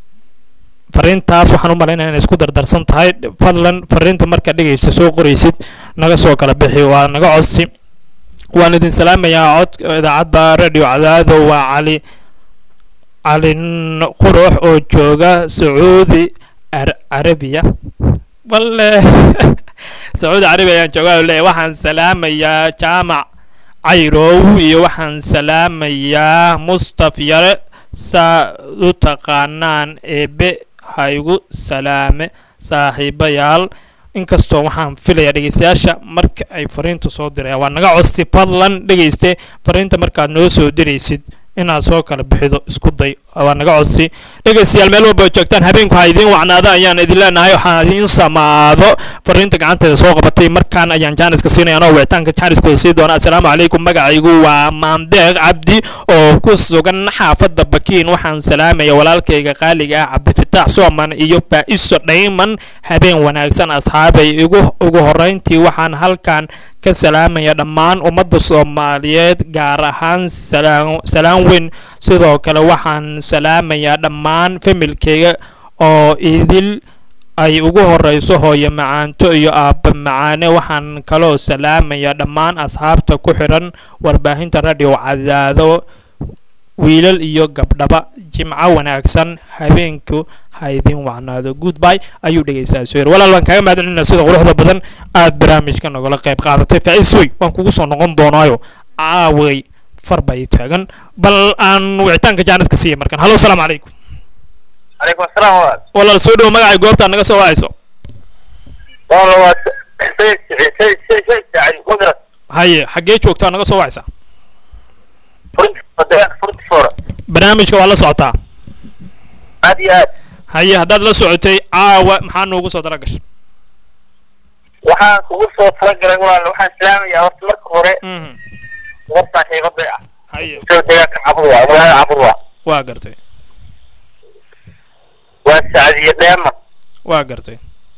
fariintaas waxaan u malaynaya inay isku dardarsan tahay fadlan fariinta marka dhegeysa soo qoraysid naga soo kala bixi waa naga codsi waan idin salaamayaa cod idaacadda radio cadaado waa cali cali N- qurux oo jooga sacuudi Ar- carabiya walle sacuudi carabiya ayaan joogaa oo leeyahay waxaan salaamayaa jaamac cayrow iyo waxaan salaamayaa mustaf yare saa u taqaanaan eebe ha igu salaame saaxiibayaal inkastoo waxaan filayaa dhegeystayaasha marka ay fariinta soo dirayaan waa naga codsi fadlan dhegeyste fariinta markaad noo soo diraysid inaad soo kala bixido isku day waa naga codsi dhegaystayaal meel walba oo joogtaan habeenku ha idiin wacnaada ayaan idin leenahay waxaan idiin samaado fariinta gacanteeda soo qabatay markaan ayaan jaaniska siinaya anoo wicitaanka jaaniskooda sii doona assalaamu calaykum magacaygu waa maandeeq cabdi oo ku sugan xaafadda bakiin waxaan salaamaya walaalkayga qaaliga ah cabdifitaax sooman iyo baa'iso dhayman habeen wanaagsan asxaabay igu ugu horrayntii waxaan halkan ka salaamaya dhammaan ummadda soomaaliyeed gaar ahaan salaan salaan weyn sidoo kale waxaan salaamayaa dhammaan familkeyga oo idil ay ugu horeyso hooyo macaanto iyo aabba macaane waxaan kaloo salaamayaa dhammaan asxaabta ku xidhan warbaahinta radio cadaado wiilal iyo gabdhaba jimco wanaagsan habeenku ha idin wacnaado goodby ayuu dhegaysaa soo walaal waan kaaga mahadcelinaa sida quruxda badan aad barnaamijka nagala qayb qaadatay faa'iis wey waan kugu soo noqon doonaayo caaway far bay taagan bal aan wicitaanka jaaniska siiya markan hallo asalaamu calaykum calaykum asalaam walaal walaal soo dhowo magacay goobtaa naga soo wacayso walaal waa sayid sayid sayid sayid sacid mudras haye xaggee joogtaa naga soo wacaysaa furinta deegaanka furinta foora barnaamijka waa la socotaa aad iyo aad haye haddaad la socotay caawa maxaa noogu soo dala gashay waxaan kugu soo talagalay walaal waxaan salaamayaa horta marka hore Mhm. goobtaan sheegaday ah haye soo deegaanka cabud waa magaalada cabud waa waa gartay waa sacdiye dheeman waa gartay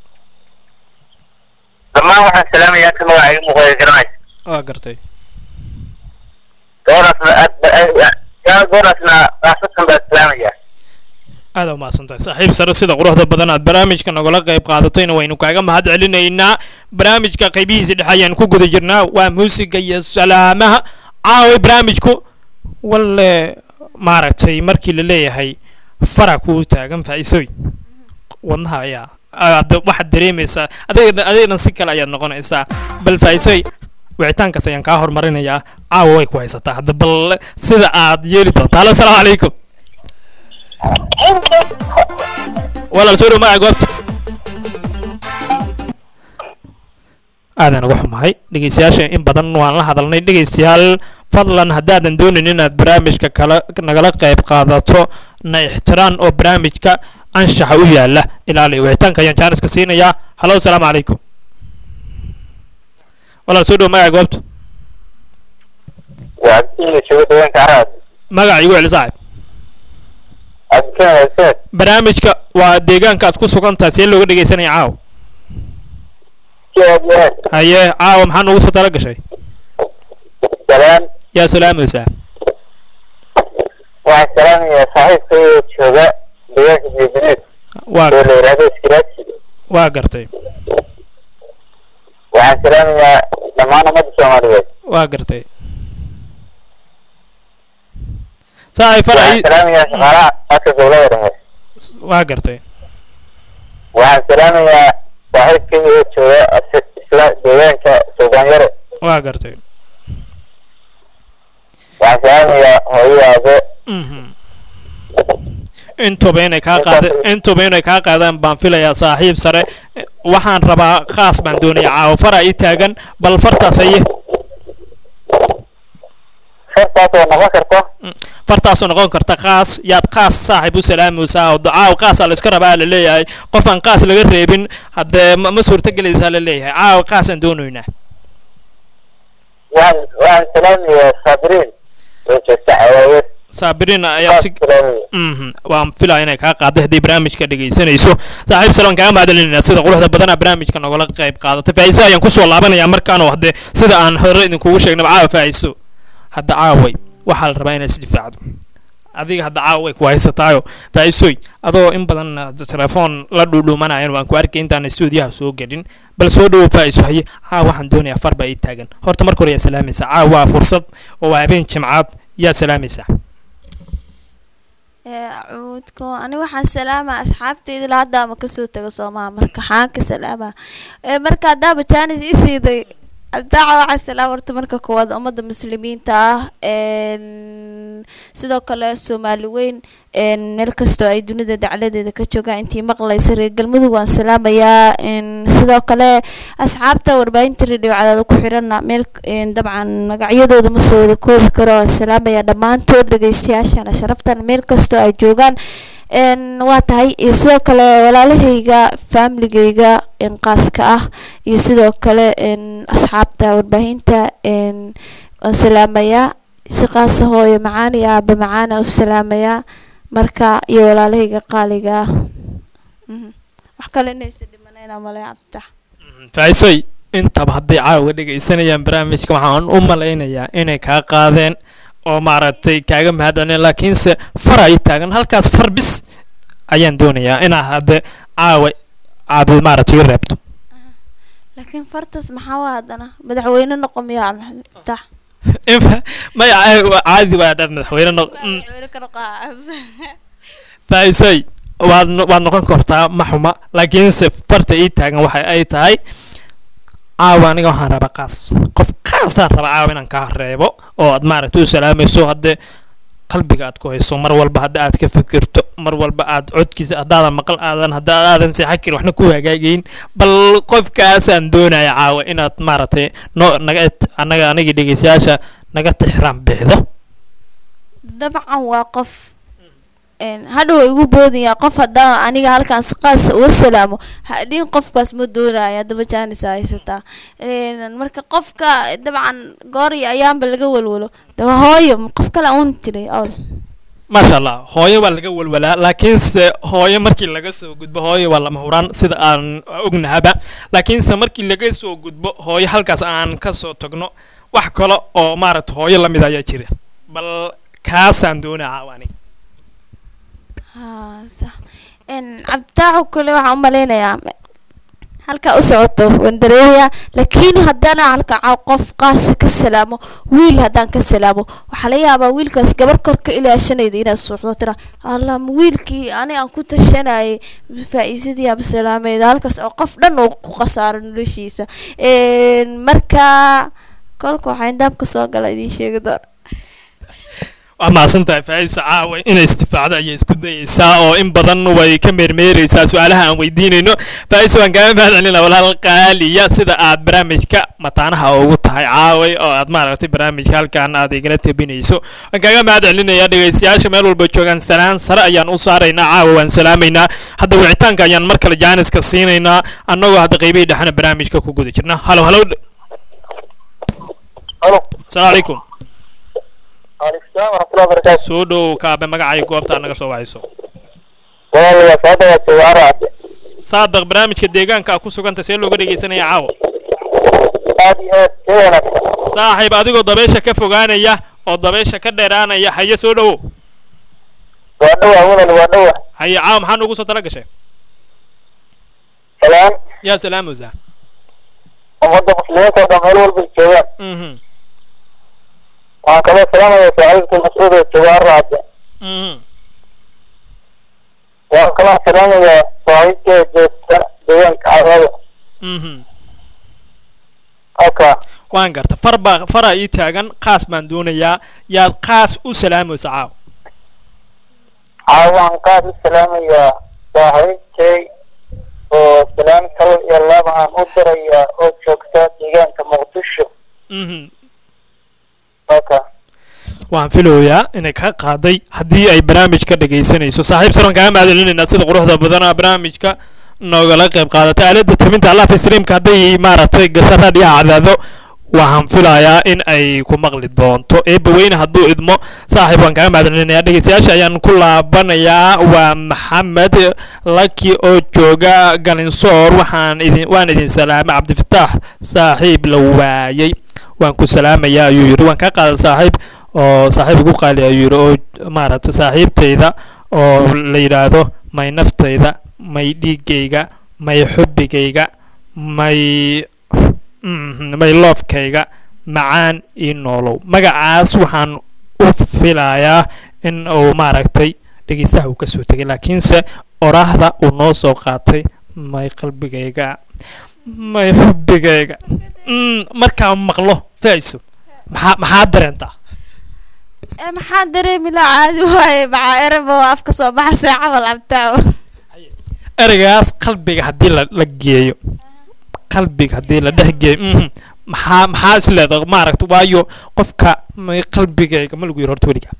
dhammaan waxaan salaamayaa inta magacayga muuqda garanaysa waa gartay gabadhaasna aad yaa gabadhaasna raasatan baa salaamayaa aad u mahadsantahay saaxiib sare sida quruxda badan aad barnaamijka nagala qayb qaadatayna waynu kaaga mahad celinaynaa barnaamijka qaybihiisa dhexe ayaan ku guda jirnaa waa muusiga iyo salaamaha caaway barnaamijku walle maaragtay markii la leeyahay fara kuu taagan faa'iisooy wadnaha ayaa aad waxaad dareemaysaa adeegna adeegna si kale ayaad noqonaysaa bal faa'iisooy wicitaankaas ayaan kaa hormarinayaa caawa way ku haysataa hadda bal sida aad yeeli doontaa halo asalaamu calaykum walaal soo dhow magaca goobta aadan uga xumahay dhegeystayaasha in badan waan la hadalnay dhegeystayaal fadlan haddaadan doonin inaad barnaamijka kala nagala qayb qaadato na ixtiraan oo barnaamijka anshaxa u yaala ilaali wicitaanka ayaan jaaniska siinayaa halo asalaamu calaykum walaal soo dhow magaca goobta waa abdiina jooga deegaanka araad magaca igu celi saaxib abdikan hooseed barnaamijka waa deegaanka aad ku sugan tahay see looga dhegeysanaya caawa si aad iyo aad haye caawa maxaa noogu soo tala gashay salaan yaa salaamaysaa waxaan salaamayaa saaxiibkayga jooga deegaanka jeedineed waa oo la yidhaahdo iskilaaji waa gartay waxaan salaamayaa dhammaan ummadda soomaaliyeed waa gartay saaxib far waxaan salaamayaa shaqaalaha afka dowlada dhexe waa gartay waxaan salaamayaa saaxiibkayga jooga as- isla deegaanka suugaanyare waa gartay waxaan salaamayaa hooyo aabe Mhm. intuba inay kaa qaada intuba inay kaa qaadaan baan filayaa saaxiib sare waxaan rabaa khaas baan doonaya caawa fara ii taagan bal fartaas haye fartaasoo noqon karto fartaasoo noqon karta qaas yaad qaas saaxiib u salaamaysaa oo caaw qaasaa la iska rabaa la leeyahay qof aan qaas laga reebin haddee ma ma suurtagelaysaa la leeyahay caawa qaasaan doonaynaa waxaan waxaan salaamayaa saabiriin oo joogta cawaaweed saabiriin ayaa si salaamaya mhm waan filaa inay kaa qaadday haddii barnaamijka dhegaysanayso saaxiib salon kaaga mahadcelinayna sida quruxda badana barnaamijka nogala qayb qaadatay faa'iise ayaan kusoo laabanayaa markaanoo haddee sida aan hore idinkugu sheegnaba caawa faa'iiso hadda caaway waxaa la rabaa inaad isdifaacdo adiga hadda caawa way ku haysataayo faa'iisooy adoo in badan hadda telefoon la dhuudhuumanayan waan ku arkay intaan stuudiyaha soo gelin bal soo dhowow faa'iiso haye caawa waxaan doonayaa far baa ii taagan horta marka hore yaa salaamaysaa caawa waa fursad oo waa habeen jimcaad yaa salaamaysaa cuudko ani waxaan salaamaa asxaabtayda ilaa hadda ama kasoo taga soomaa marka xaan ka salaamaa ee marka haddaaba jaanis ii siiday cabditaaca waxaa salaam horta marka koowaad ummadda muslimiinta ah een, sidoo kale soomaali weyn een, meel kastoo ay dunida dacladeeda ka joogaan intii maqlaysa reer galmudug waan salaamayaa een, sidoo kale asxaabta warbaahinta radio cadaada ku xirana meel een, dabcan magacyadooda ma soo wada koobi karo waan salaamayaa dhammaantood dhegeystayaashana sharaftan meel kastoo ay joogaan een, waa tahay iyo sidoo kale walaalahayga faamiligayga een, qaaska ah iyo sidoo kale een, asxaabta warbaahinta een, waan salaamayaa si qaasa hooyo macaan iyo aaba macaana u salaamayaa marka iyo walaalahayga qaaliga ah Mhm. wax kale inaysa dhimanayna malay cabditax faisoy intaba hadday caawa dhegaysanayaan barnaamijka waxaan u malaynayaa inay kaa qaadeen oo maaragtay kaaga mahadcelin laakiinse far ay taagan halkaas far bis ayaan doonayaa inaad hadde caawa aad maaragtay i reebto laakiin fartas maxaa waa haddana madaxweyne noqon miyaa cabditax maya caadi waa dad madaxweyne noq mm. madaxweyne ka noqaa faisoy waad no- waad noqon kartaa ma xuma laakiinse farta ii taagan waxa ay tahay caawa aniga waxaan rabaa qaas qof kaasaan rabaa caawa inaan kaa reebo oo aad maaragtay u salaamayso haddee qalbiga aad ku hayso mar walba hadda aad ka fikirto mar walba aad codkiisa haddaadan maqal aadan hadda aadan seexan karin waxna ku hagaagayn bal qofkaasaan doonaya caawa inaad maaragtay no naga anaga anagii dhegeystayaasha naga tixraan bixdo dabcan waa qof een, hadhow way igu boodaya qof haddaan aniga halkaan si qaasa uga salaamo hadhiin qofkaas ma doonaya haddaba jaanis aa haysataa Een, marka qofka dabcan goor iyo ayaanba laga walwalo daba hooyo qof kale uun jiray owl maasha allah hooyo waa laga walwalaa laakiinse hooyo markii laga soo gudbo hooyo waa lama huraan sida aan ognahaba laakiinse markii laga soo gudbo hooyo halkaas aan ka soo tagno wax kale oo maaragta hooyo la mid ayaa jira bal kaasaan doonaa caawa aniga haa sax een cabditaaco kale waxaan u malaynayaa ma- halkaa u socoto waan dareemayaa laakiin haddana halka ca- qof qaasa ka salaamo wiil haddaan ka salaamo waxaa laga yaabaa wiilkaas gabar kor ka ilaashanayda inaad suuxdo tira allah ma wiilkii ani aan ku tashanayay faa'iisadii aba salaamayda halkaas oo qof dhan uu ku khasaaro noloshiisa Een, marka kolka waxaa indaabka soo gala idiin sheegi doona waa mahadsantahay faa'iisa caawa inay istifaacdo ayay isku dayeysaa oo in badan way ka meermeereysaa su-aalaha aan weydiinayno faa'iisa waan kaaga mahad celina walaal qaaliya sida aad barnaamijka mataanaha ugu tahay caaway oo aad maaragtay barnaamijka halkan aad igala tabinayso waan kaaga mahad celinayaa dhegeystayaasha meel walba joogaan salaan sare ayaan u saaraynaa caawa waan salaamaynaa hadda wicitaanka ayaan mar kale jaaniska siinaynaa annagoo hadda qaybihii dhexna barnaamijka ku guda jirna halo halo halo asalaamu calaykum waalaikum salaam waraxmatullahi wabarakaatu soo dhow kaabe magacay goobta naga soo wacayso walaalayaa soo dhawaad jawaara saadaq barnaamijka deegaanka a ku suganta see looga dhegeysanaya caawa aad iyo aad ka wanaagsan saaxiib adigoo dabeesha ka fogaanaya oo dabeesha ka dheeraanaya haye soo dhowow waa dhawa walal waa dhawa haye caawa maxaa noogu soo tala gashay salaan yaa salaamusa ummadda muslimiinta oo dhan meel walba joogaan mhm waxaan kaloo salaamaya saaxiibka mascuud oo jawaara hadda mhm waxaan kaloo salaamayaa saaxiibka joogta deegaanka cadaada mhm halka waan garta far baa faraa ii taagan qaas baan doonayaa yaad qaas u salaamaysa caawa caawaan qaad u salaamayaa saaxiibkay oo salaan kal iyo laba aan u dirayaa oo joogta deegaanka muqdisho mhm halka waan filayaa inay ka qaaday haddii ay barnaamijka dhegaysanayso saaxiib saran kaa mahadcelinaynaa sida quruxda badana barnaamijka noogala qayb qaadatay aalada taminta allafa streamka hadday maaragtay gasha raadhiyaha cadaado waxaan filayaa in ay ku maqli doonto eebba weyne hadduu idmo saaxiib waan kaga mahadcelinayaa dhegeystayaasha ayaan ku laabanayaa waa maxamed laki oo jooga galinsoor waxaan idin waan idin salaamay cabdifataax saaxiib la waayey waan ku salaamayaa ayuu yidhi waan kaa qaaday saaxiib oo saaxiib igu qaali ayuu yidhi oo maaragtay saaxiibtayda oo la yidhaahdo may naftayda may dhiiggayga may xubbigayga may mhm, may loofkayga macaan ii noolow magacaas waxaan u filayaa in uu maaragtay dhegeystaha uu ka soo tegay laakiinse oraahda uu noo soo qaatay may qalbigayga may xubbigayga mm, markaa maqlo faiso maxaa maxaa dareentaa Eh, maxaan dareemi lahaa caadi waaye maxaa ereba waa afka soo baxaysa camal cabtaawo ereygaas qalbiga haddii la la geeyo qalbiga haddii la dhex geeyo mhm, maxaa maxaa is leedahay maaragta waayo qofka may qalbigayga ma lagu yiri horta weliga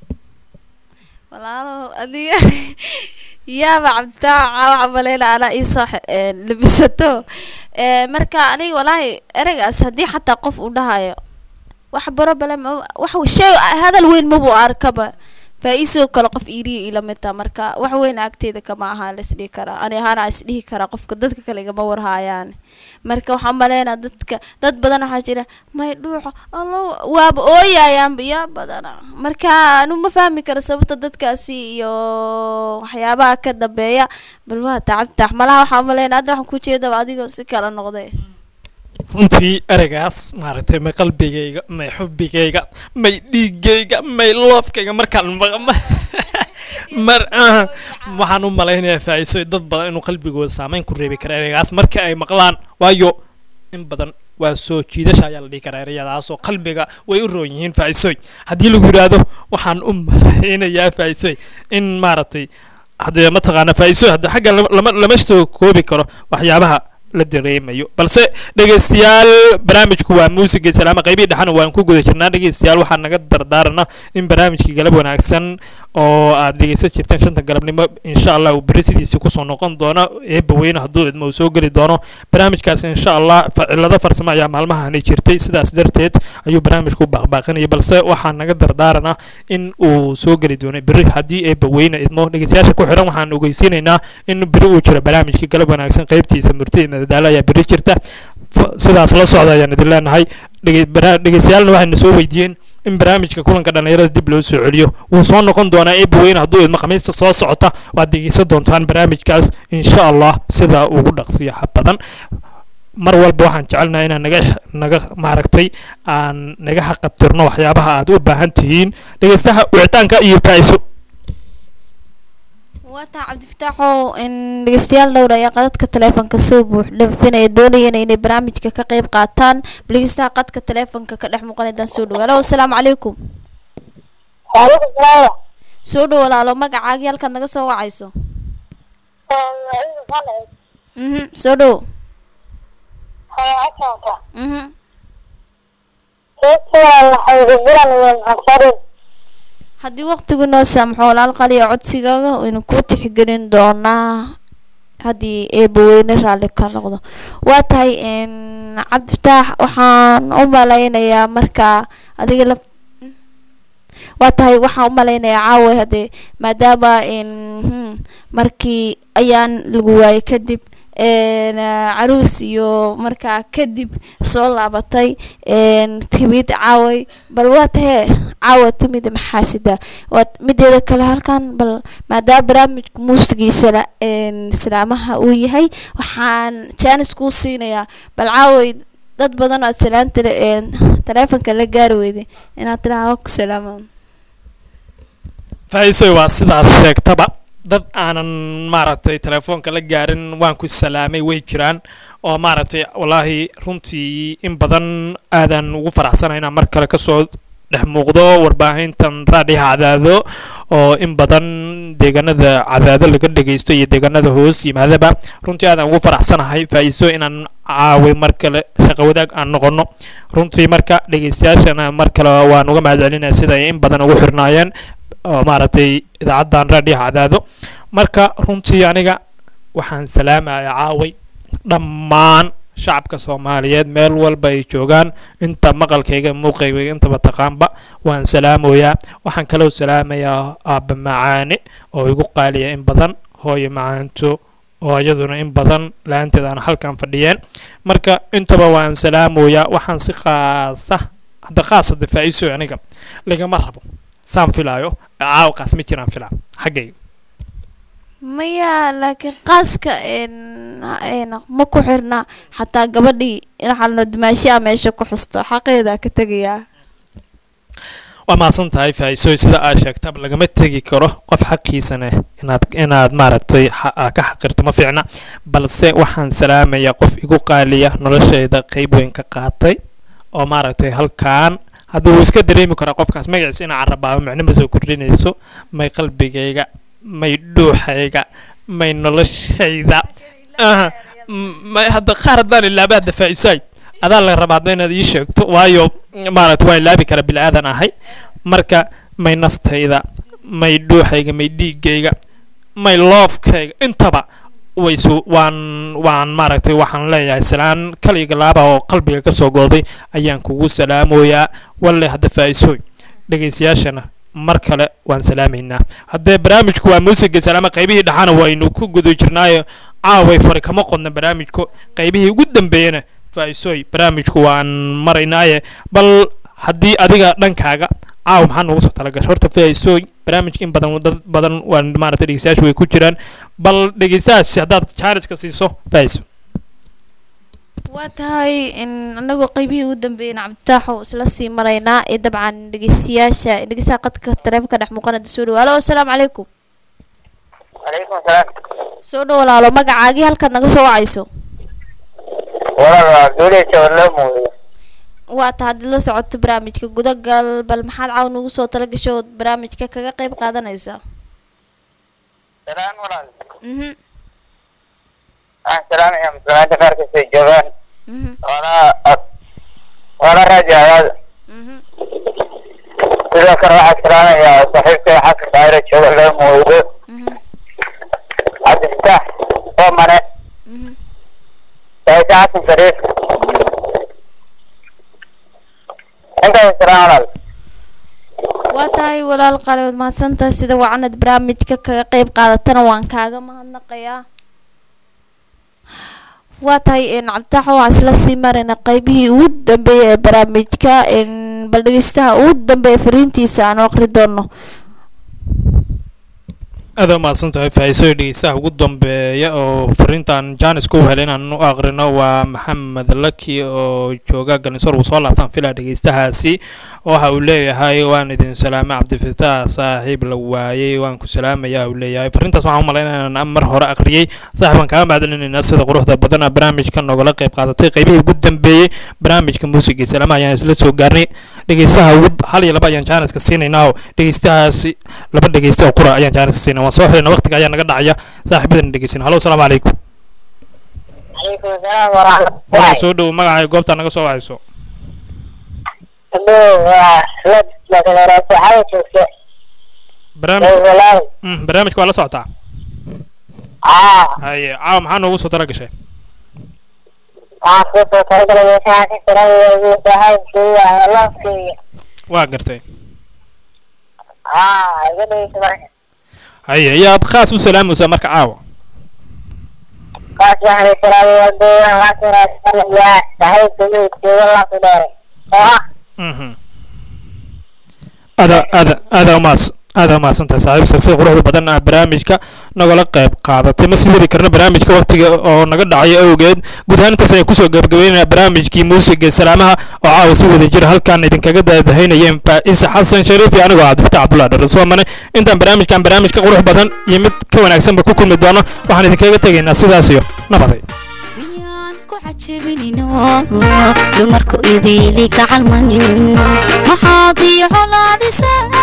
walaalo adiga yaaba cabtaa caawa maleyna anaa iisoo labisato Eh, marka aniga walaahi ereygaas haddii xataa qof uu dhahayo wax barobale wax shay hadal weyn mabu arkaba faa-iisoo kale qof iiriya ila midta marka wax weyn agteeda kama ahaa la isdhihi karaa ani ahaana isdhihi karaa qofka dadka kale igama warhaayaan marka waxaan maleynaa dadka dad badan waxaa jira may dhuuxo allo waaba ooyayaanba yaa badana marka anu ma fahmi karo sababta dadkaasi iyo waxyaabaha ka dambeeya bal waa tacabtax malaha waxaan maleynaa hadda waxaan ku jeedaba adigoo si kala noqday runtii ereygaas maaragtay may qalbigayga may xubbigayga may dhiigayga may loofkayga markaan maqa mar ah, waxaan u malaynayaa faa-iiso dad badan inuu qalbigooda saameyn ku reebi kara ereygaas marka ay maqlaan waayo in badan waa soo jiidasha ayaa la dhihi karaa ereyadaasoo qalbiga way u roon yihiin faa-iisooy haddii lagu yidhaahdo waxaan u malaynayaa faa-iisooy in maaragtay haddee mataqaana faa-iisooy hadda xagga lama- lama lama soo koobi karo waxyaabaha la dareemayo balse dhegeystayaal barnaamijku waa muusiga salaama qaybihii dhexana waan ku guda jirnaa dhegeystayaal waxaa naga dardaarana in barnaamijkii galab wanaagsan oo aad dhegeysan jirteen shanta galabnimo insha allah uu beri sidiisii kusoo noqon doono eebba weyne hadduu idmo uu soo geli doono barnaamijkaas insha allah fa- cilado farsamo ayaa maalmahani jirtay sidaas darteed ayuu barnaamijku u baaqbaaqinaya balse waxaa naga dardaarana in uu soo geli doono beri haddii eebba weyne idmo dhegeystayaasha ku xiran waxaan ogeysiinaynaa in beri uu jiro barnaamijkii galab wanaagsan qaybtiisa murti iyo madadaalo ayaa beri jirta F- sidaas la socda ayaan idin leenahay Dhege- bara- dhegeystayaalna waxayna soo weydiiyeen in barnaamijka kulanka dhallinyarada dib loo soo celiyo wuu soo noqon doonaa eebba weyne hadduu idmo khamiista soo socota waad dhegeysan doontaan barnaamijkaas insha allah sida ugu dhaqsiyaha badan mar walba waxaan jecelnahay inaan naga naga maaragtay aan naga xaqabtirno waxyaabaha aad u baahan tihiin dhegeystaha wicitaanka iyo faa-iso waataa cabdifataaxow in dhegeystayaal dhowr ayaa qadadka taleefonka soo buux dhafinaya doonayana inay barnaamijka ka qayb qaataan bal dhegeystaha qadka taleefonka ka dhex muuqanaydaan soo dhow halo asalaamu calaykum waalaikum salaam soo dhow walaalo magacaagii halkaad naga soo wacayso mhm soo dhow mhm haddii waqtigu noo saamxo walaal qaliya codsigaaga waynu kuu tixgelin doonaa haddii eebbaweyne raalli ka noqdo waa tahay n cabdifataax waxaan u malaynayaa markaa adiga la waa tahay waxaan u malaynayaa caawa haddee maadaama n hmm, markii ayaan lagu waayay kadib n caruus iyo markaa kadib soo laabatay n timid caaway bal waa tahee caawa timid maxaasida waa mideeda kale halkan bal maadaama barnaamijka muusigiisa la- n islaamaha uu yahay waxaan jaanis kuu siinayaa bal caaway dad badan oo aad salaan tele n taleefonka la gaari weyday inaad tiraha ku salaamo faa-iiso waa sidaas sheegtaba dad aanan maaragtay telefoonka la gaarin waan ku salaamay way jiraan oo maaragtay wallaahi runtii in badan aadan ugu faraxsanahay inaan mar kale kasoo dhex muuqdo warbaahintan raadhiha cadaado oo in badan deegaanada cadaado laga dhegeysto iyo deegaanada hoos yimaadaba runtii aadan ugu faraxsanahay faa-iiso inaan caaway mar kale shaqo wadaag aan noqono runtii marka dhegeystayaashana mar kale waan uga mahadcelinaya sida ay in badan ugu xirnaayeen oo maaragtay idaacaddan raadhiha cadaado marka runtii aniga waxaan salaamaya caaway dhammaan shacabka soomaaliyeed meel walba ay joogaan inta maqalkayga muuqayga intaba taqaanba waan salaamoyaa waxaan kaloo salaamayaa aabba macaane oo igu qaaliya in badan hooyo macaanto oo iyaduna in badan la-aanteed aan halkan fadhiyeen marka intaba waan salaamoyaa waxaan si qaasa hadda qaasa difaaciso aniga lagama rabo saan filaayo caawkaas ma jiraan filaa xaggayga maya laakiin qaaska n n ma ku xirna xataa gabadhii waxaa la dimaashiyaa meesha ku xusto xaqeeda ka tegayaa waa mahadsan tahay faa'iisooy sida aad sheegtaba lagama tegi karo qof xaqiisana inaad inaad maaragtay xa- aa ka xaqirto ma fiicna balse waxaan salaamayaa qof igu qaaliya noloshayda qayb weyn ka qaatay oo maaragtay halkaan haddii wuu iska dareemi karaa qofkaas magaciisa inaa carabaabo micno ma soo kordhinayso may qalbigayga may dhuuxayga may noloshayda aha m- may hadda qaar haddaan ilaaba hadda faa'iisaay adaa la rabaa hadda inaad ii sheegto waayo maaragta waa ilaabi kara bili aadan ahay marka may naftayda may dhuuxayga may dhiigayga may loofkayga intaba waysu waan waan maaragtay waxaan leeyahay salaan kaliga laaba oo qalbiga ka soo gooday ayaan kugu salaamoyaa walle hadda faa'iisooy dhegaystayaashana mar kale waan salaamaynaa haddee barnaamijku waa muusiga salaama qaybihii dhaxana waynu ku guda jirnaayo caaway fari kama qodna barnaamijku qaybihii ugu dambeeyana faa'iisooy barnaamijku waan maraynaaye bal haddii adiga dhankaaga caaw maxaa noogu soo talagashay horta faa'iisooy barnaamijka in badan dad badan waan maaragtay dhegeystayaashu way ku jiraan bal dhegeystayaasha haddaad jaariska siiso faa'iiso waa tahay in anagoo qaybihii ugu dambeeyeen cabditaaxo isla sii maraynaa ee dabcan dhegeystayaasha dhegeystaha qadka taleefanka dhex muuqanada soo dhawo alo asalaamu calaykum calaykum salaam soo dhow walaalo magacaagii halkaad naga soo wacayso walaal duuley jawarloo muudiyo waa ta haddii la socoto barnaamijka gudagal bal maxaad caaw nagu soo tala gasho ood barnaamijka kaga qayb qaadanaysaa salaan walaal mhm waxaan salaamayaa muslimiinta qaarkiisa ay joogaan mhm wala wala raajacadaada mhm sidoo kale waxaan salaamayaa saaxiibkay xasan daayiro jooga loo muudo mhm cabdifataax oomane mhm saaiid xasan shariif intaas salaan walaal waa tahay walaal qaali waad mahadsantahay sida wacanad barnaamijka kaga qayb qaadatana waan kaaga mahadnaqayaa waa tahay n cabditaax waxaa isla sii marayna qaybihii ugu dambeeyay ee barnaamijka n bal dhegeystaha ugu dambeeya fariintiisa aan aqri doono aad u mahadsan tahay faa'iisooy dhegeystaha ugu dambeeya oo fariintan jaanis ku helay inaan u aqrino waa maxamed laki oo jooga ganisoor uu soo laabtaan filaa dhegeystahaasi waxa uu leeyahay waan idin salaamay cabdifataax saaxiib la waayey waan ku salaamaya uu leeyahay fariintaas waxaan u malaynaya inaan mar hore aqriyey saaxiib waan kaaga mahadcelinaynaa sida quruxda badan aa barnaamijka nogala qayb qaadatay qaybihii ugu dambeeyey barnaamijka muusiga iyo salaamaha ayaan isla soo gaarnay dhegeystaha ugu hal iyo laba ayaan jaaniska siinaynaa oo dhegeystahaasi laba dhegeysta oo qura ayaan jaaniska siinay waan soo xirina waqtiga ayaa naga dhacaya saaxiibadan dhegeysan halo asalaamu calaykum calaykum asalaam waraxmatullahi waxaa soo dhow magacaaga goobta naga soo wacayso Hello, waa Ahmed Magaleeraas waxaa joogta barnaamij walaal mm, barnaamijka waa la socotaa aa haye caawa maxaa noogu soo tala gashay waxaan kuu soo talagalay meeshaan ka tirada saaxiibkeyga alaabkeyga waa gartay aa iga dhegeysa marka haye ayaad khaas u salaamaysaa marka caawa kaas waxaan salaamay wadooyin waxaan salaamayaa saaxiibkeyga jooga laabta dheere oo ah mhm aada aada aada umaas aada umahadsan tahay saaxiib sida quruxda badan aa barnaamijka nagala qayb qaadatay ma sii wadi karno barnaamijka waqtiga oo naga dhacay awgeed guud ahaan intaas ayaan kusoo gabagabeynaya barnaamijkii muusiga salaamaha oo caawa si wada jira halkaan idinkaga daadahaynayeen faa'isa xasan shariif iyo anigoo cabdifataax cabdullahi dharasomane intaan barnaamijkan barnaamijka qurux badan iyo mid ka wanaagsanba ku kulmi doono waxaan idinkaga tegaynaa sidaas iyo nabaday miyaan ku cajabinino dumarku idiili gacalmanin maxaad ii colaadisaa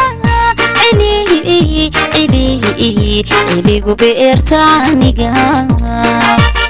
cilihi cilihi ciligu beerta aniga